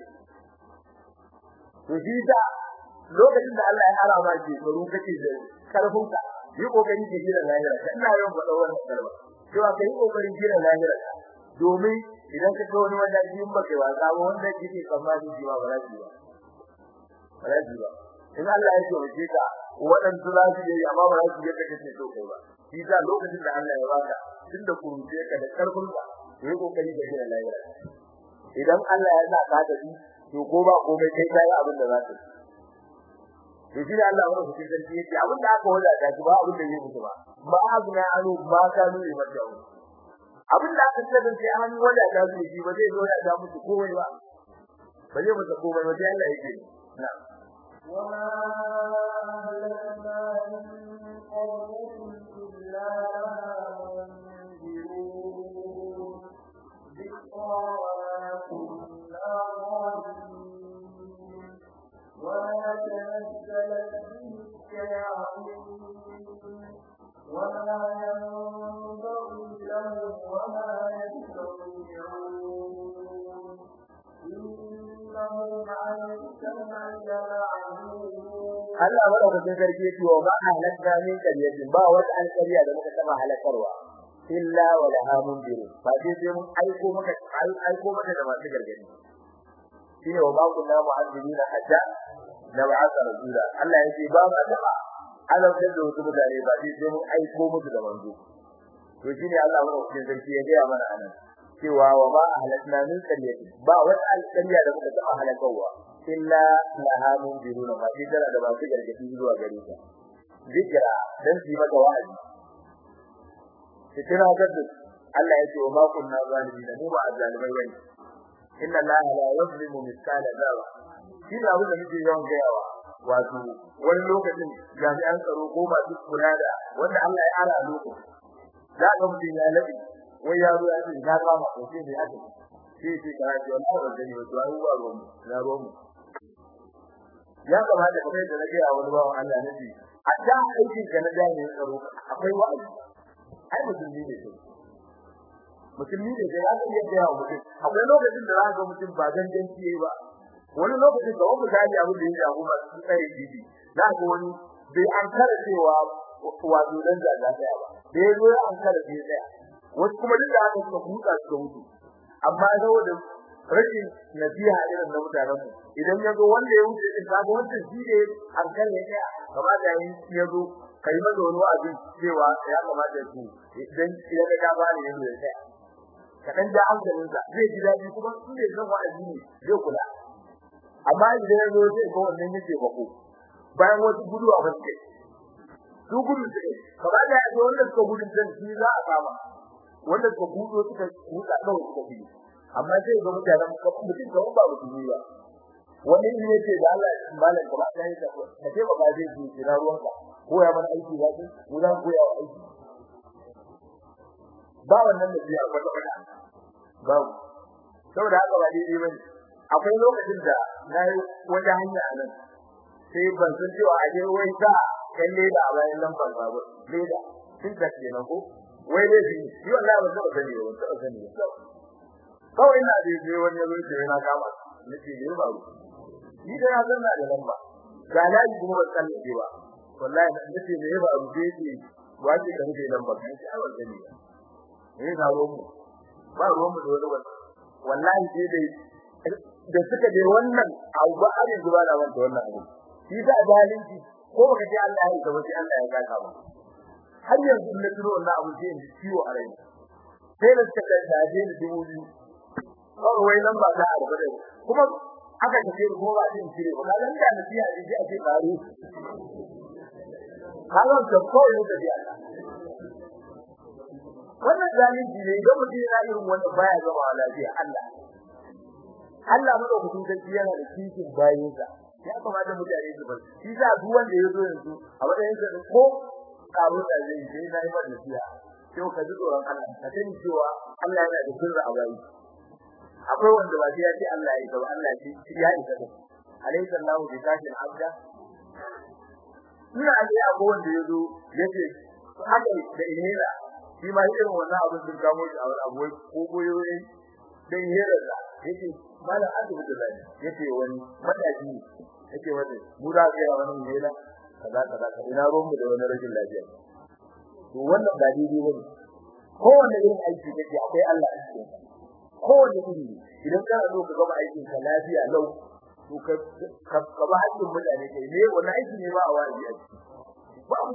to shi da lokacin da Allah ya harama ke tsaro kake da karfin ka yi kokari ke gina lahira ina yawan faɗa wannan kalma cewa kai kokarin gina lahira domin idan ka wani wanda in baka wasa ba wanda kike tsammani shi ba ba ba ba ba in Allah ya ce ka waɗansu za su yi amma ba za su yi kake so kai ba shi da lokacin da Allah ya baka tunda kuruje ka da karfin ka yi kokari ka gina lahira idan Allah ya sa ka da shi to ko ba komai kai kai abin da za ka to shi da Allah wannan cikin sarki yake abin da aka wada da ba abin da yake ba ba azna anu ba ka nuni ba da abin da aka tsada sai an wada da shi ba zai zo da musu komai ba ba zai musu komai ba sai Allah yake na'am وما أهلكنا من قرية إلا منذرون ذكرى وما كنا ظالمين وما تنزلت به الشياطين وما ينبغي لهم وما يستطيعون إنهم عن السمع لمعزولون Allah madaukakin sarki yake wa ba halakka min kariyatin ba wata alkariya da muka taba halakarwa illa wa laha mundiru ba sai sai mun aiko maka aiko maka da masu gargadi shine wa ba kunna mu'azzibina hatta na ba'atha rasula Allah yake ba ma taba alautar da wasu mutane ba sai sai mun aiko musu da manzo to shine Allah madaukakin sarki ya ga mana anan cewa wa ma ahlakna min qaryatin ba wata alƙarya da muka taba halakarwa illa laha mundiruna ma shi tana da ba su gargadi zuwa gare ta zikra dan su maka wa'azi kira gaddu Allah ya ce wa ma kunna zalimin mu ba zalimai bane inna allaha la yuzlimu mithqala dharra shi da abin da muke yawan gayawa wato wani lokacin jami'an tsaro ko masu kula da wanda Allah ya ara lokaci za ka mutum ya labi wai ya zo ya ce na kama ko sai ne aka sai sai kana ji wannan wannan ne to ai ba ruwan na ruwan ya kamata kamar da nake a wani bawan Allah ne ji a da aikin ka na jami'in tsaro akwai wa'azi ai musulmi ne sai musulmi ne sai ya iya gaya wa mutum akwai lokacin da za ga mutum ba ganganci yayi ba wani lokacin da wani gani abin da ya jago masu tsare bibi za ga wani bai an kara cewa wato dan da za ta ba bai zo ya an kara bai tsaya wasu kuma duk da aka suka huta suka mutu amma saboda rashin nasiha irin na mutanen mu idan ya zo wanda ya wuce din kaga wanda shi ne an kare ya tsaya kamata yin ya zo kai maza wani wa'azi cewa ya kamata su idan ya ga ba ne yanzu ya tsaya kadan da hankalin sa zai ji dadi kuma su ne zan wa'azi ne zai kula amma idan ya zo sai ko wannan yake bako bayan wasu gudu a baske su gudu suke kamar da ya zo wanda suka gudu din shi za a kama wanda suka gudu suka huta kawai suka gudu amma sai ga mutanen mutum da ba mutum ba wani ne ce da Allah malam kuma ka yi ka ce ba zai ji kira ruwanka ko ya mana aiki ba ce ko dan ko ya aiki ba wannan da biya wata wata babu saboda haka ba daidai bane akwai lokacin da nayi wata hanya nan sai ban san cewa a je wai ta kalle da bayan lambar babu leda sun ta ce ko wai dai shi shi wallahi ba zai sani ba ba sani ba kawai ina da je wani yazo ce yana kama nace ne ba ni da na zanna da lamba ga laji kuma ba kalle ba wallahi nace ne ba abu da yake wace ka rufe lamba kan shi a wajen ne ne ga ruwan mu ba ruwan mu da wani wallahi sai dai da suka je wannan abu ba a yanzu ba da wanda wannan abu shi da zalunci ko baka ce Allah ya gaba sai Allah ya gaka ba har yanzu na turo wannan abu sai in ciwo a rai sai da suka kai da je da dubu biyu kawai wai nan ba za a rubuta kuma aka tafi kuma ba zai cire ba kallon da nasiha ji ji ake faru kallon da kawai da biya wannan zalunci ne idan mutum yana irin wannan baya zama lafiya Allah Allah madaukakin sarki yana da kishin bayinsa ya kamata mutane su bar shi sa duk wanda ya zo yanzu a matsayin sa ko karo da zai yi sai nayi masa nasiha sai ka ji tsoron Allah ka sani cewa Allah yana da sirri a bayi akwai wanda ba sai ya ce Allah ya gaba Allah shi ya isa da alaysa Allahu bi kafin abda ina da abu wanda ya zo yace haka da ihera shi ma irin wannan abin sun kamo shi a wani abu ko koyoyi dan ihera da yace malam asibiti da yace wani matashi yace wani mu da ga wani ihera kaza kaza kaza ina ruwan mu da wani rashin lafiya to wannan ba daidai bane kowanne irin aiki kake akwai Allah a cikin kowanne iri idan kana so ka gama aikin ka lafiya lau to ka ka ba hakkin mutane kai ne wannan aiki ne ba a wani a ciki babu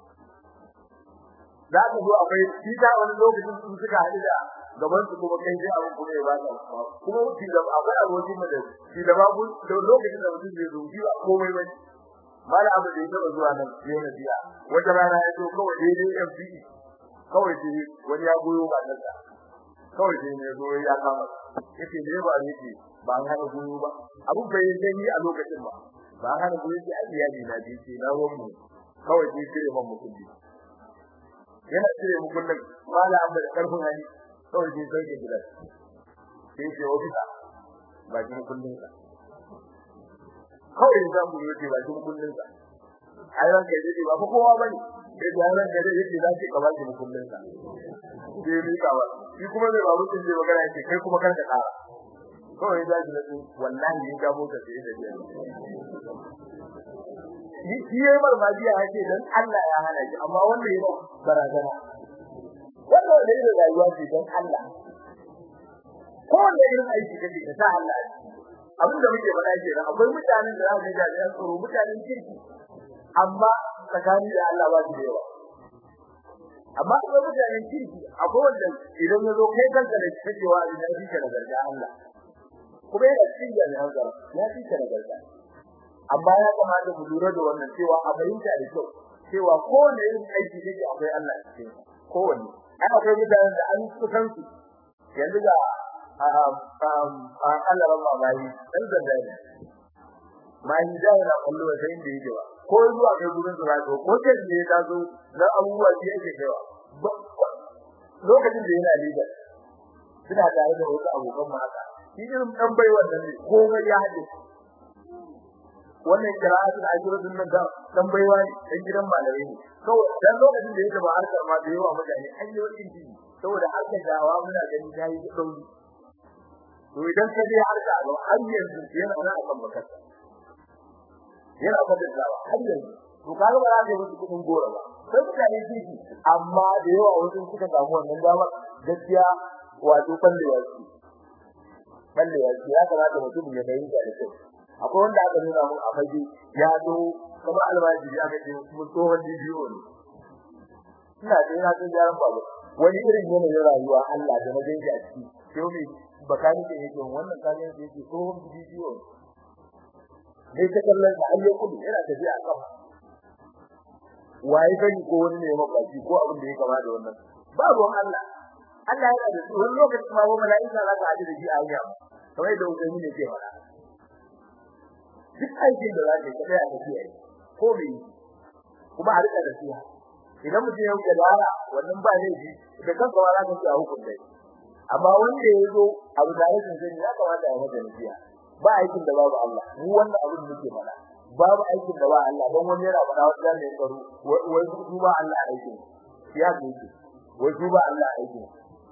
za ka zo akwai shi ta wani lokacin sun suka haɗu da gaban su kuma kai sai abu kuma ya ba ka kuma shi da akwai abokin mu da shi da babu da lokacin da mutum zai zo shi ba komai ba mala abu da ya taba zuwa nan yau na biya wata rana ya zo kawai daidai FCE kawai sai wani ya goyo ba nan kawai sai ne zo ya kama yace ne ba ne ce ba an hana goyo ba abun bai yi ni a lokacin ba ba an hana goyo sai iyali na ji ce na ruwan mu kawai sai kire man mukulli yana cire mukullin mala amma da karfin hali kawai sai sai ke gidan sai ce ofisa ba ki mukullin ka kawai zan mu yi ba ki mukullin ka ai ran kai dai ba kowa bane sai da ran kai dai yake zaki ka ba ki mukullin ka sai ni ka ba shi kuma zai babu tun zai magana yake kai kuma karka kara kawai zaki na su wallahi ni ga mota sai da jiya ni shi yayi marmajiya yake dan Allah ya hana shi amma wanda yayi barazana wannan da yake rayuwa ce dan Allah ko wanda irin aiki kake ka sa Allah abin da muke faɗa ke nan akwai mutanen da za su ga jami'an tsaro mutanen kirki amma tsakani da Allah ba su da yawa amma akwai mutanen kirki akwai wanda idan ya zo kai kanka da cewa ina fi ka da garga Allah kuma yana cikin jami'an tsaro ya fi ka da garga amma ya kamata ku lura da wannan cewa a fahimta da kyau cewa kowane irin aiki yake akwai Allah a cikin kowanne ai akwai mutanen da an kusan su yanzu ga Allah rabba bayi dan zanda ne mai da yana kullu da inda yake ba ko zuwa kai gurin su rato ko ce ne ya zo dan abubuwa da yake kaiwa lokacin da yana leader suna tare da wasu abokan mu haka shi irin dan bai wannan ne komai ya haɗe wannan qira'atu da ajrudun nan dan baiwa ne dan gidan malamai ne kawai dan lokacin da yake ba harkar ma da yawa mutane an yi wani jini saboda harkar dawa muna gani tayi dauri to idan ka je harka ga har yanzu yana nan akan bakarsa yana fadin dawa har yanzu to kaga ba za ka yi kudin gora ba sai mutane jiki amma da yawa wasu suka samu wannan damar gaskiya wato ballewa su ballewa su ya kamata mutum ya bayyana da kyau akwai wanda aka nuna mun a fage ya zo kuma almajiri aka ce mun tsohon bidiyo ne ina da ina san yaran babu wani irin yanayin rayuwa Allah da na gani a ciki sai mai bakani ke yake wannan kanin da yake tsohon bidiyo dai ta kallon sa Allah kullu yana tafiya a kafa waye gani ko wani ne mafaci ko abin da ya kama da wannan ba ruwan Allah Allah yana da su wani lokaci ma ba mala'ika za ka haɗu da shi a hanya kamar da ubangiji ne ke faɗa duk aikin da za ka yi kai a tafiya ko me kuma a rika da siya idan mutum ya wuce lara wannan ba ne ji da kanka ma za ka ci a hukunta amma wanda ya zo abu da rashin sani ya kamata ya masa nasiya ba aikin da babu Allah mu wannan abin da muke faɗa babu aikin da ba Allah don wani yana faɗa wata ne ya karu wai su ba Allah aikin ya ce wai su ba Allah aikin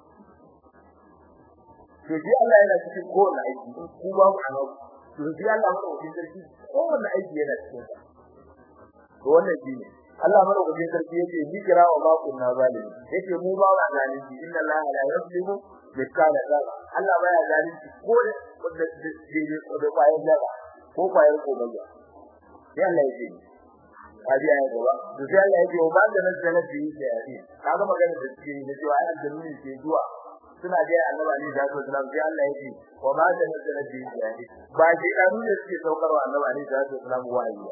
to ji Allah yana cikin kowane aiki ku ba ku anan to ji Allah mana wajen sarki kowane aiki yana cikin sa to wannan shi ne Allah mana wajen sarki yake ni kira wa ma kunna zalimi yake mu ba wa zalimi inna Allah la yuzlimu mithqala dharra Allah baya zalunci ko da wanda dai ko da bayan dara ko bayan ko bayan sai Allah yake kaji ayi gaba to sai Allah yake ba da nan da yi da yi kaga magana da suke yi da cewa ai aljannuni ke zuwa suna ga annabi Ali da sallallahu alaihi Allah yake wa ma da nan da yi da yi ba shi dan ne suke saukarwa annabi Ali da sallallahu alaihi wasallam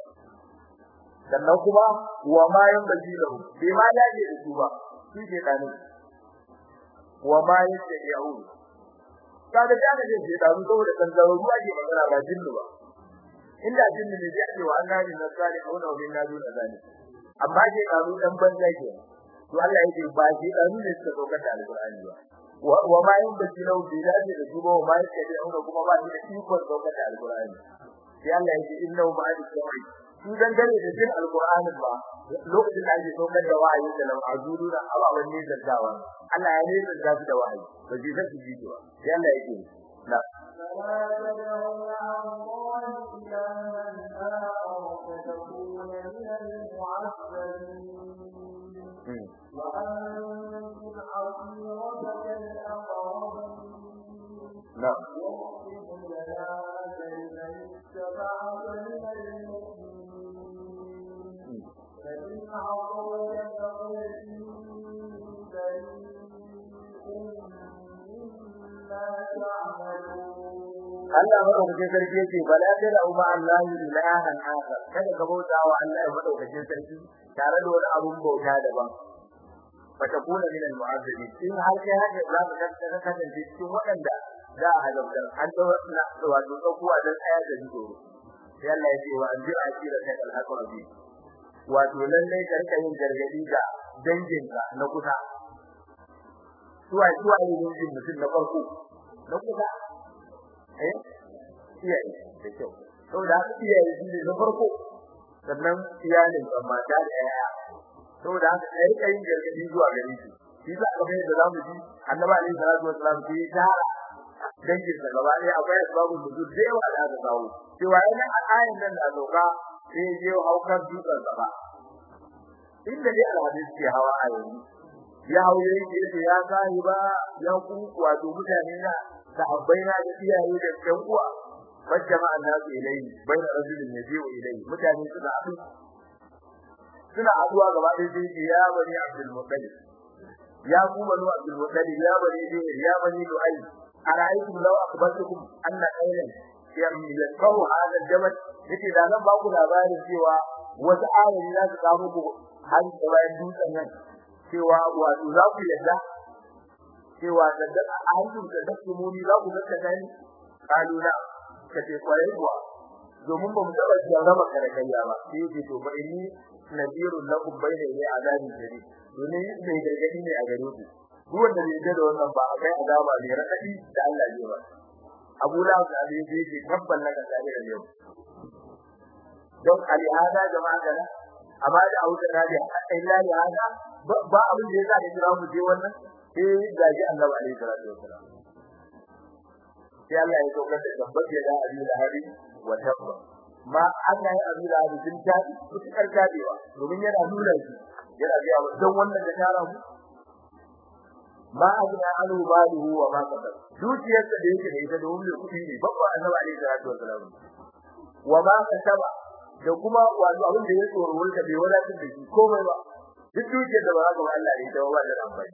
sannan kuma wa ma yan baji lahu bai ma dace da su ba shi ke kanu wa ma yattabi'un kaga da ga ce da mu saboda kan zaro ruwa ke magana ba jinnu ba inda jinnu ne zai ce wa annabi na sali auna wa bin nadu da zani amma ke da mu dan banza ke to Allah yake ba shi da mu ne suka dauka da alqur'ani ba wa ma yin da shi lau da da su ba ma yake da auna kuma ba shi da ikon dauka da alqur'ani sai Allah yake innahu ma'al sawai su dan gane da jin alqur'ani ba lokacin da ake saukar da wa'ayi da lam azuru da ababan ne da dawa Allah ya ne da su da wa'ayi ba ji zai ji ba sai Allah yake na فلا تدعوا مع الله إلها آخر فتكون من المعذبين وأنذر عشيرتك الأقربين نعم واغفر جناحك لمن اتبعك من المؤمنين فإن عصوك فقل إني بريء مما تعملون Allah madaukakin sarki yake bala da lahu ma Allah ilahan akhar kada ka bauta wa Allah madaukakin sarki tare da wani abun bauta daban fata kuna min al-mu'azzabin in har kai haka za ka kasance kasance cikin waɗanda za a halabtar an ta na wato tsakuwa dan tsaya da jiro sai Allah ya ce wa anjir akira ta al-haqrabi wato lalle ka rika yin gargadi ga danginka na kusa suwa suwa ne dangin mutum na farko na kusa eh iyaye da kyau saboda haka iyaye shi ne na farko sannan iyalin ban mata da yaya saboda haka kai rika yin gargadi zuwa gare shi shi za ka bayyana zamu ji annabi alaihi salatu wasallam shi ya dangin sa gaba ɗaya akwai babu nuzul da yawa da aka kawo cewa yana a ayin nan da doka sai ya je haukar dutsen gaba inda dai alhadis ke hawa a yanzu ya hauye yake ya kai ba ya ku wato mutane na sahabbai na da iyaye da ɗan uwa wajjama annasu ilayhi bayna rajulin yaji'u ilayhi mutane suka haɗu suna haɗuwa gaba ɗaya sai ya bani Abdul Muttalib ya ku bani Abdul Muttalib ya bani Zuhair ya bani Lu'ay ara'aytum law akhbartukum anna aylan yamliku hadha al-jabal yace da zan ba ku labarin cewa wata ayoyi za su kawo muku har da bayan dutsen nan cewa wato za ku yadda cewa da da ayyukan da take muni za ku zaka gani kaluna kace kwarai kuwa domin ba mu taba jarraba kare kariya ba sai ce to ba inni nadirun lakum bayna ya azabi jari domin mai gargadi ne a gare ku duk wanda bai da wannan ba akai azaba ne radadi da Allah ya ba Abu Lahab da Ali ya ce tabban laka tare da yau don alihada jama'a kana amma da auta da illa ya hada ba abin da yasa da kira mu je wannan sai gaji Allah alaihi salatu wasalam sai Allah ya saukar da tabbata da Ali da Hari wa tabba ma Allah ya abi da Hari din ta mutukar kadewa domin yana nuna shi yana ga don wannan da tara mu ma ajna alu baluhu wa ma qadar dukiyarsa da yake da ita da wani kudi ne babba annabi alaihi salatu wasalam wa ma kasaba da kuma wato abin da ya tsoro wanda bai wadatar da shi komai ba duk dukiyar da ba za ka ba Allah ne ta ba da amfani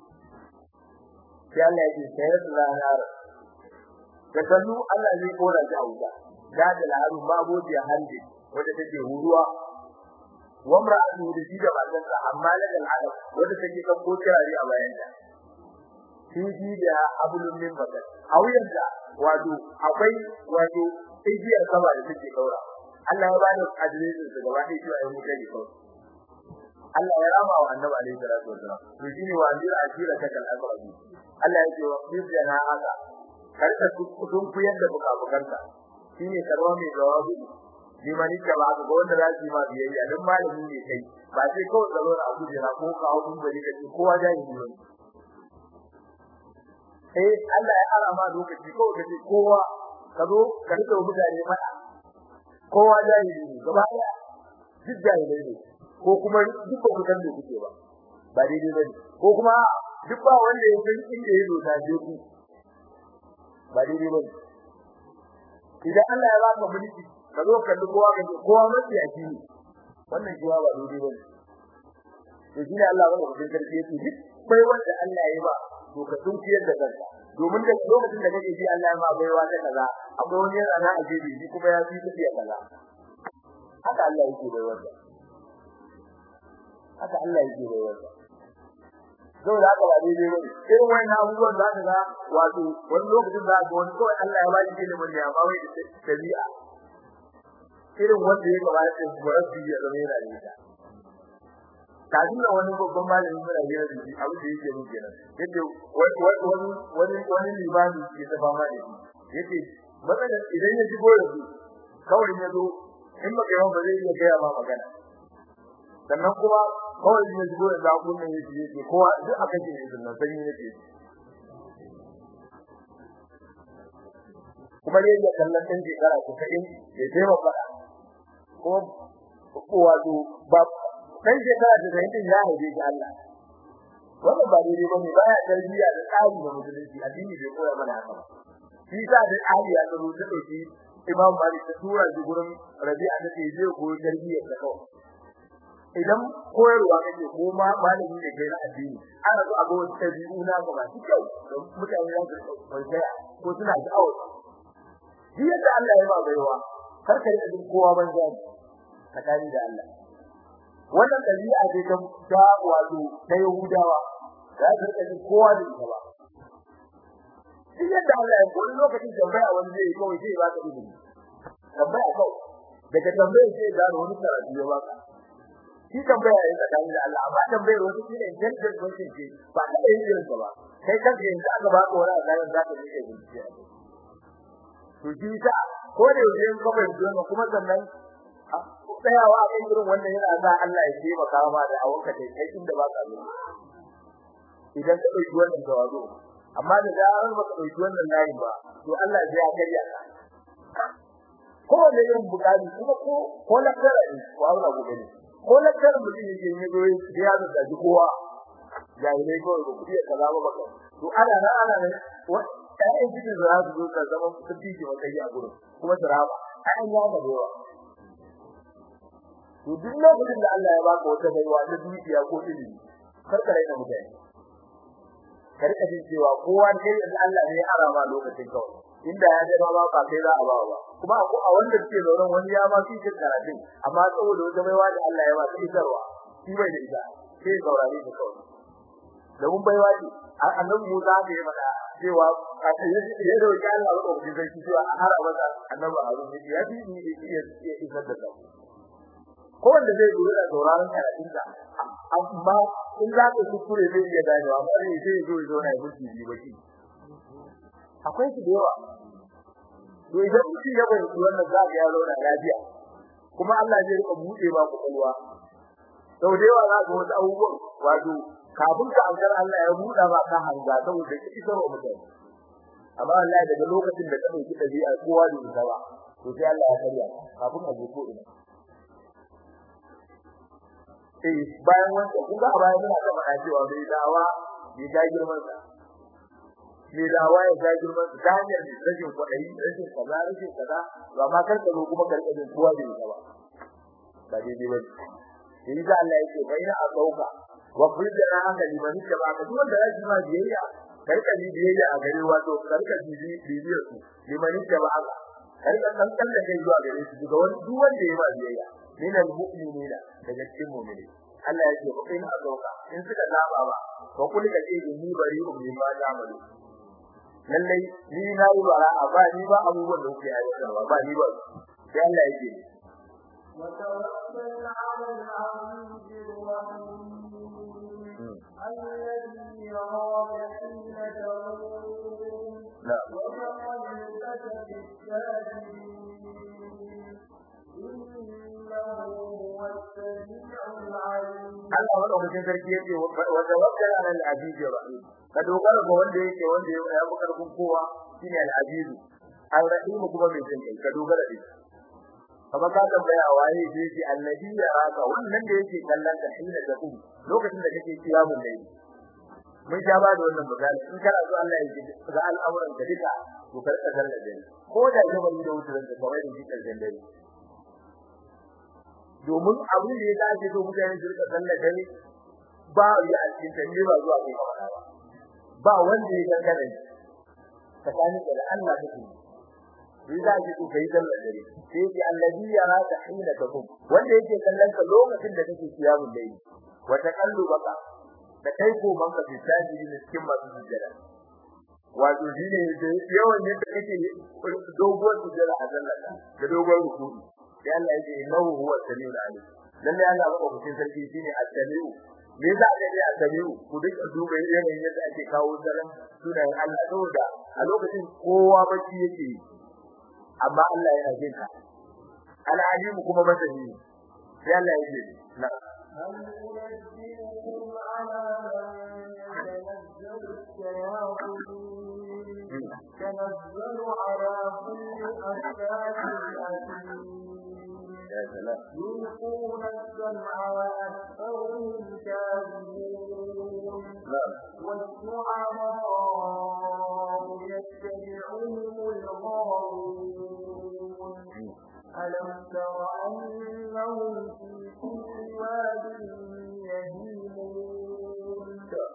sai Allah ya ce sai da ranar da kallu Allah zai kora shi a wuta da da laharu baboji hande wanda take huruwa wa mar'atu da shi da bazan sa amma la da al'adab wanda take kan ko kirari a bayan ta shi shi da abulun min bakat a wuyan da wato akwai wato igiyar sama da take kaura Allah ya bani adireshin su gaba ɗaya cewa ai mutai ne kawai Allah ya rama wa annabi alaihi salatu wasallam to shine wa anzir ashira ta kal aqrabi Allah ya ce wa qibna haka karka kudin ku yadda bukabukanka shine karwa mai jawabi limani ka ba ga wanda za su yi ma biyayya dan malami ne kai ba sai kawai da lura abu jira ko ka hawo bari ka ce kowa jahili ne eh Allah ya ara ma lokaci kawai ka ce kowa ka zo ka rike mutane fada kowa jahili ne gaba daya duk jahilai ne ko kuma duk ba ku san da kuke ba ba daidai bane ko kuma duk ba wanda ya san inda ya zo ta je ku ba daidai bane idan Allah ya baka mulki ka zo ka kowa ka ce kowa mafi a ne wannan jiwa ba daidai bane to shine Allah wanda kudin karfi yake duk bai wanda Allah ya ba to ka tunkiyar da kanka domin da lokacin da kake ji Allah ya ma baiwa ta kaza akwai wani yana na a jebi shi kuma ya fi tafiya kaza haka Allah yake bai wanda haka Allah yake bai wanda saboda haka ba daidai bane irin wannan abubuwan za ka ga wato wani lokacin za ka ga wani kawai Allah ya ba shi ilimin ne amma wai da tabi'a irin wanda ya gaba da murabbi ya zama yana da ita kafin da wani babban malami muna hira da shi abin da yake mun kenan yace wani wani wani wani limami ke ta fama da shi yace matsalar idan ya shigo da su kawai ya zo in baka yawan ba zai iya gaya ma magana sannan kuma kawai ya shigo da zakun nan yake yake kowa duk aka ce ne sannan sanyi yake kuma ne ya kallon ɗan shekara ta sa'in ya taimaka ko wato ba dan shekara da zai din ya haife shi Allah wannan ba daidai bane baya tarbiyya da tsari da musulunci addini bai koya mana haka ba shi sa da Ali ya zo ta dauki Imam Malik ta tura shi gurin Rabi'a ta ce zai koyi tarbiyya da kawai idan koyarwa kake ko ma malami ne kai na addini ana so a ga wata tabi'u na ga ba kyau da mutane za su koya ko suna da'awa shi yadda Allah ya ba baiwa kar ka yi kowa banza tsakani da Allah wannan dabi'a ce ta ta wato ta Yahudawa za ta rika ji kowa da ita ba shi yadda Allah ya koyi lokacin tambaya wani zai yi kawai sai ba ka ilimi tambaya kawai daga tambaya sai ga wani karatu ya baka shi tambaya ya tsakani da Allah amma tambayar wasu shi ne intelligent question ce ba ka yin irin ba kai kanka yanzu aka ba ka wani azarin za ka rike bincike to shi ta ko da yau in kawai zuwa kuma sannan tsayawa a kan irin wannan yana sa Allah ya taimaka ma da awanka da kai inda ba ka zuwa idan ka dauki wannan tawazu amma da zarar ba ka dauki wannan layin ba to Allah ya karya ka ko da irin bukari kuma ko ko lakara ne ko Allah gobe ne ko lakara mutum yake ne go ya da daji kowa jahilai ko ko kudi kaza ba baka to ana nan ana nan ƴaƴan cikin za su zo ka zama su tike maka yi a gurin kuma su raba an ya da yawa to duk lokacin da Allah ya baka wata baiwa ta dukiya ko ilimi kar ka raina mutane kar ka ji cewa kowa kai da Allah ne ya arama lokacin kawai inda ya ga ba ba kai za a ba ba kuma ko a wanda suke zauren wani ya ma fi cin karatun amma saboda wata baiwa da Allah ya ba shi isarwa shi bai da ita sai saurare shi kawai da mun baiwa ce annabi Musa da ya faɗa cewa a tsaye ya roki Allah ba ko sai cewa a har abada annabi Harun ya fi ni iya isar da kai ko wanda zai zo da sauraron karatun da amma in za ka kuskure zai iya ganewa amma ne sai zo zo na yi ji baki akwai su da yawa to idan mutum ya bari wannan za ka yaro da lafiya kuma Allah zai rika buɗe ba ku kalwa sau da yawa za ka wasu abubuwan wato kafin ka ankar Allah ya buɗa ba ka hanga saboda ki isar wa mutane amma Allah daga lokacin da ka dauki dabi'a kowa da ita ba to sai Allah ya karya kafin a je ko ina eh bayan wanda kuga a bayan muna ta faɗa cewa bai dawa bai ga girman sa bai dawa ya ga girman sa ta hanyar rashin kwaɗayi rashin kaza rashin kaza ba ma kar ka zo kuma karkadin kowa da ita ba ba daidai ba sai da Allah yake bayyana a sauka wa fujjana haka liman da ba ka duwanda ya ji ma biyayya karka ji biyayya a gare wato karka ji biyayya su liman da ba haka karka san kan da kai zuwa gare su daga wani duk wanda ya ba biyayya min almu'minina daga cikin mu'mini Allah yake ko in azauka in suka zaba ba ko kullu ka ce ni bari ku min ba amalu lalle ni na yi bara ba ni ba abubuwan da kuke aiwatarwa ba ni ba sai Allah yake وتوكل على العزيز الرحيم الذي يراك حين تقوم نعم وتقلبك في الساجدين إنه هو السميع العليم Allah madaukakin sarki yake wa tawakkal ala al-aziz rahim ka dogara ga wanda yake wanda ya fi karfin kowa shine al-aziz al-rahim kuma mai jin kai ka dogara da shi kamar ka tambaya waye da yake annabi ya raka wannan da yake kallon ka shi da ku lokacin da kake kiyamun dai mun sha ba da wannan misali in kana so Allah ya ji ga al'amuran ka duka to kar ka zalla dai ko da ya bari da wutar da kawai da shi karshen dai domin abin da ya dace so mutane su rika zalla dai ba ya a cikin tanne ba zuwa kai ba ba wanda ya gangare tsakanin da Allah take sai za ki ku kai sallar dare sai ki allazi yara ta hina takum wanda yake kallon ka lokacin da kake kiyamun dai wa taqallubaka da kai ko banka fi sajidi ne cikin masu sujjada wato shine da yawan yadda kake doguwar sujjada a zallaka da doguwar ruku'i sai Allah yake innahu huwa samiul alim lalle Allah ba ku cikin sarki shine at-samiu me yasa aka ce at-samiu ku duk duba yanayin yadda ake kawo zaran sunayen Allah saboda a lokacin kowa bacci yake amma Allah yana jin ka al-alim kuma masani sai Allah yake na هل أنبئكم على من تنزل الشياطين تنزل على كل أفاك أثيم ya salam يلقون السمع وأكثرهم كاذبون na'am والشعراء يتبعهم الغاوون ألم تر أنهم في كل واد يهيمون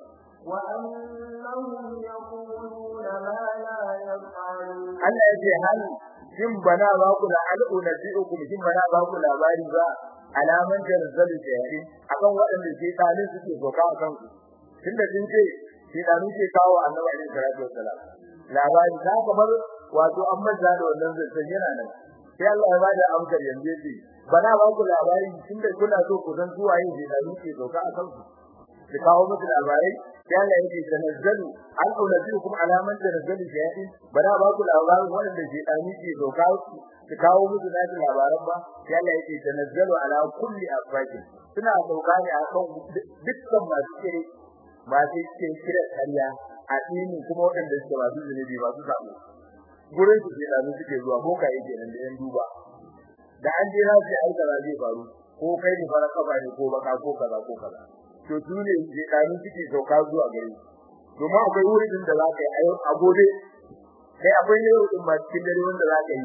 وأنهم يقولون ما لا يفعلون Allah yake hal shin bana ba ku da al'una bi'ukum shin bana ba ku labari ba alaman jarzalu jahili akan waɗanda ke dalin suke doka akan ku tunda sun ce shi da ke kawo annabi alaihi salatu wassalam labari za ka bar wato an maza da wannan zancen yana nan sai Allah ya bada amsar yanzu yace bana ba ku labari tunda kuna so ku san suwaye ke da ke doka akan ku ki kawo muku labarai sai Allah yake tanazzalu an ulatikum alaman tanazzalu shay'in bana ba ku labarin wanda ke dani ke doka ki kawo muku naji labaran ba sai Allah yake tanazzalu ala kulli afakin suna doka ne akan dukkan masu kire masu cikin kire kariya a dinin kuma wanda suke ba su zunubi ba su sabo gurin su ke dani suke zuwa ko kai kenan da yan duba da an je rafi ai kaza zai faru ko kai ne fara kafa ne ko baka ko kaza ko kaza to dole je kanu suke sauka zuwa gare kuma akwai wurin da za ka yi ayo a gobe sai akwai ne wurin ma cikin dare wanda za ka yi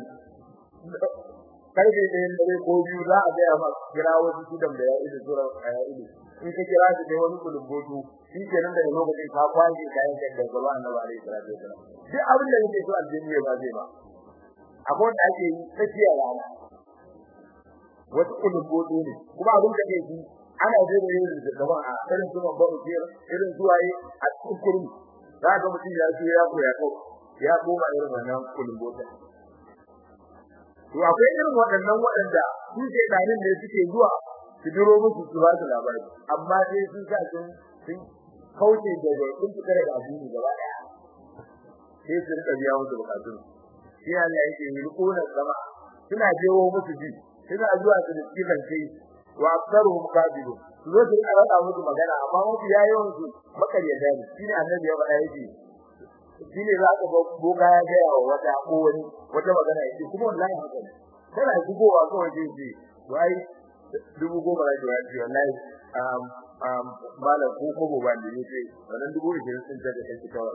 karfe ɗayan dare ko biyu za a gaya ma kira wasu sudan da ya ido sura a ya ido in ka kira su da wani kulubbotu shi ke nan da lokacin ka kwashe kayan kan da gaba annabi alaihi salatu wasalam duk abin da yake so aljanna ba zai ba akwai wanda ake yi tsakiya rana wasu kulubbotu ne kuma abin da ke yi ana zai da yin da gaba a irin su babba ujiyar irin zuwaye a cikin kurmi za ga mutum ya ce ya koya ko ya koma irin wannan kulubbotu to akwai irin waɗannan waɗanda su ke ɗanin ne suke zuwa su duro musu su ba su labari amma sai sun sa sun sun kauce daga sun fita daga addini gaba ɗaya sai su rika biya musu bukatun sai Allah yake yi rukunan sama suna jewo musu ji suna zuwa su da cikin kai wa aktsaruhum kadibun su zo su rika rada musu magana amma mafi yayin su makaryata ne shine annabi ya faɗa yake shine za ka boga ya ga wa wata ko wani wata magana yake kuma wallahi haka ne kana shigowa kawai sai ce to ai dubu goma da jiwa ji wallahi um um mala ko ko bo ban ne ce wannan dubu ishirin sun tada kai kawai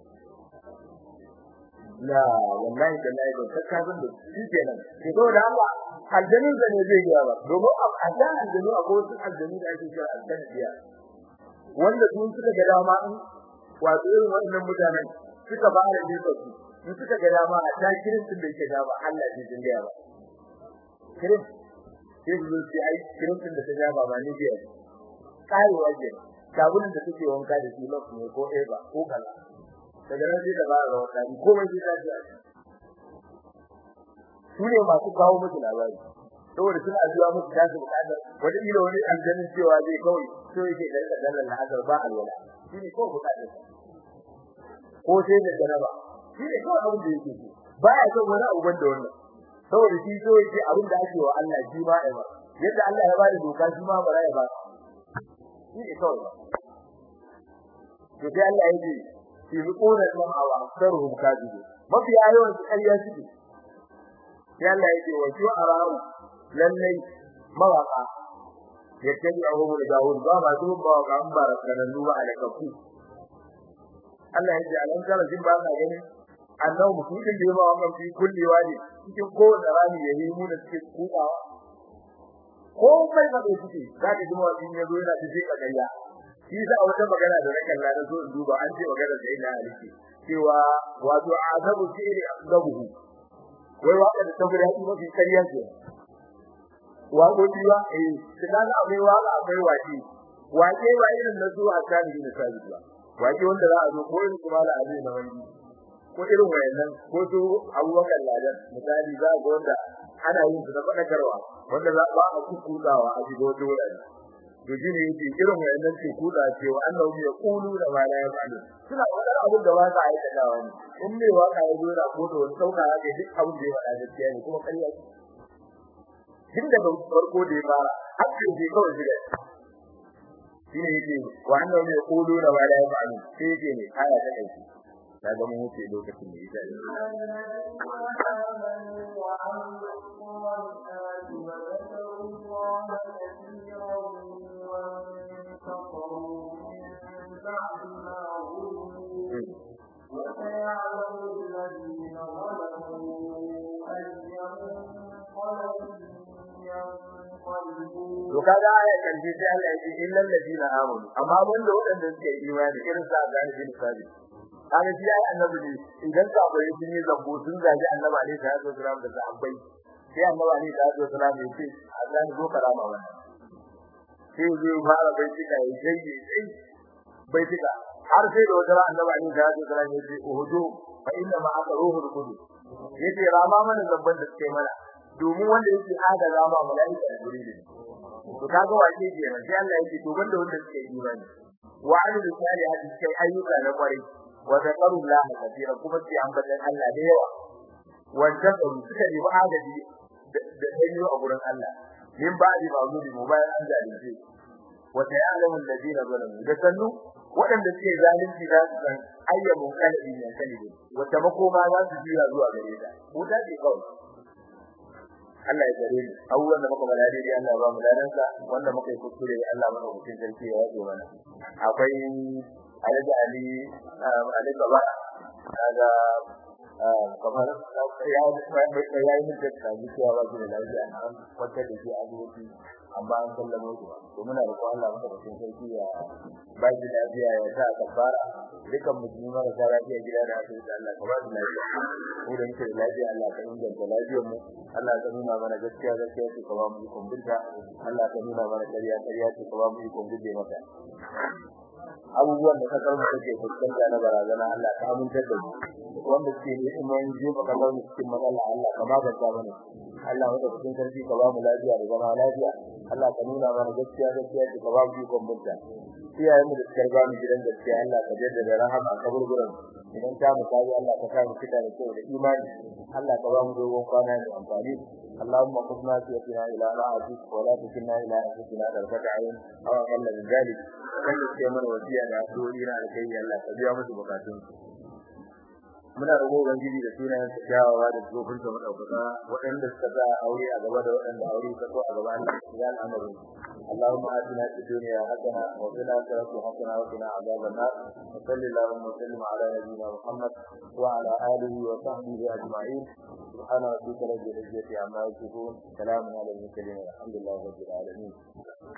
la wallahi da lai da ka san da shi kenan ke to da Allah aljanin da ne zai yi ba domin a da aljanu akwai wasu aljanu da ake kira aljanniya wanda sun suka ga dama in wato irin wannan mutanen suka ba da jefa su in suka ga dama a ta kiristin da yake dama Allah zai jinda ba kirin sai su ce ai kiristin da ta ga ba ni biya kai waje sabulin da suke wanka da shi lokaci ne ko eba ko kala daga nan sai da ba ga wata ko mai sai ta ji su ne masu kawo musu labari saboda suna zuwa musu tasu bukatar wani ilo wani aljanin cewa zai kawai so yake da rika dallan lahazar ba alwala shi ne kawai bukatar ko sai da jaraba shi ne kawai abin da yake so ba ya son wani abu banda wannan saboda shi so yake abin da ake wa Allah shi ma ya ba yadda Allah ya ba da doka shi ma bara ya ba shi ne kawai to sai Allah ya ce fi ruquna al-ma'a aktharuhum kadibun mafi yawan su ƙarya suke sai Allah ya ce wa shu'ara'u lallai mawaka yattabi ahum al-dawud ba ma su ba ga an barakanan duba alakafu Allah ya ce alan kara jin ba ka gani annabi mutum da yawa wannan fi kulli wadi cikin kowace rami ya yi mu da cikin kukawa ko mai ba da suke za ka ji mawaki ya zo yana tafi ka gayya shi sa wata magana da nakan la so in duba an ce magana da ina aliki cewa wato azabu fi'li aqdabuhu wai waka da ta guda mafi kariya ce waƙoƙi ba eh kina da akwai waka akwai waki wake ba irin na zuwa kan da sabi ba wake wanda za a zo ko irin kuma da abin da wani ko irin wayannan ko su abubakar ladan misali za ga wanda ana yin su da fadakarwa wanda za ba a kukudawa a shiga wata wurare to shine yake irin wayannan ce kuda ce wa annahu ya qulu da ma la yafalu suna wadar abin da ba za a aikatawa ne in me waka ya zo da ko da wani sauka ya duk abin da ya faɗa gaskiya ne kuma ƙarya ce tun daga farko da ya fara har sai kawai shiga shine yake wa annahu ya qulu da ma la yafalu sai yake ne aya ta kai ta ga mun wuce lokacin da yake وسيعلم الذين ظلموا أي منقلب ينقلبون to kaga aya kan ji sai Allah ya ce illal ladina amanu amma wanda wadanda suke imani irin sa ga bin sabi kaga shi ai annabi ne idan ka bai sun yi zambo sun gaji annabi alaihi salatu wasalam da sahabbai sai annabi alaihi salatu wasalam ya ce Allah ne zo karama wannan sai zai fara bai tika ya sai sai bai tika har sai da wata annabi alaihi salatu wasalam ya ce uhudu fa inna ma aka ruhul qudus yace rama mana zabban da suke mana domin wanda yake ada rama malaika da jibril to kaga wace ke nan sai Allah yake to banda wanda suke imani wa amilu salihati sai ayyuka na kwarai wa zakarullaha kathira kuma sai ambatan Allah da yawa wanda suka yi adadi da danyo a gurin Allah min ba'di ma'zuri mu bayan an zalunce wa ta'lamu alladhina zalamu da sannu waɗanda suke zalunci da su san ayyamun kalabi ne kalibi wata makoma za su jira zuwa gare ta wuta ce kawai Allah ya gare mu abubuwan da muka bada dai Allah ba mu ladan sa wanda muka yi kuskure Allah mana hutun sarki ya yaje mana akwai Alhaji Ali Ali Baba kaga kamar ya ya yi mutum da cewa ba shi da lafiya an kwanta da shi a asibiti amma an sallama shi to muna da Allah maka da cikin sarki ya ba shi lafiya ya sa kafara dukan musulmi mara sa lafiya gida da asibiti Allah ka ba su lafiya mu da muke da lafiya Allah ka inganta lafiyar mu Allah ka nuna mana gaskiya gaskiya ce ka ba mu ikon binta Allah ka nuna mana ƙarya ƙarya ce ka ba mu ikon guje mata abubuwan da kasar mu take fuskanta na barazana Allah ka amintar da mu wanda suke neman jefa kasar mu cikin matsala Allah ka magance mana Allah wanda cikin sarki ka ba mu lafiya da zama lafiya Allah ka nuna mana gaskiya gaskiya ce ka ba mu ikon binta iyayen mu da suka riga mu gidan gaskiya Allah ka jaddada rahama a kaburburan idan ta mu kai Allah ka sa mu fita da kyau da imani Allah ka ba mu dogon kwana da amfani اللهم قدنا سيئتنا إلى راحتك ولا تكلنا إلى أنفسنا طرفة عين أو أقل من ذلك kan da suke mana wasiya da addu'o'i na alkai Allah ka biya musu bukatun muna roƙo ubangiji da sunayen sa kyawawa da tsofin sa madaukaka waɗanda suka sa aure a gaba da waɗanda aure ka so a gaba Allah ya al'amari اللهم آتنا في الدنيا حسنة وفي الآخرة حسنة وقنا عذاب النار وصل اللهم وسلم على نبينا محمد وعلى آله وصحبه أجمعين سبحان ربك رب العزة عما يصفون سلام على المرسلين والحمد لله رب العالمين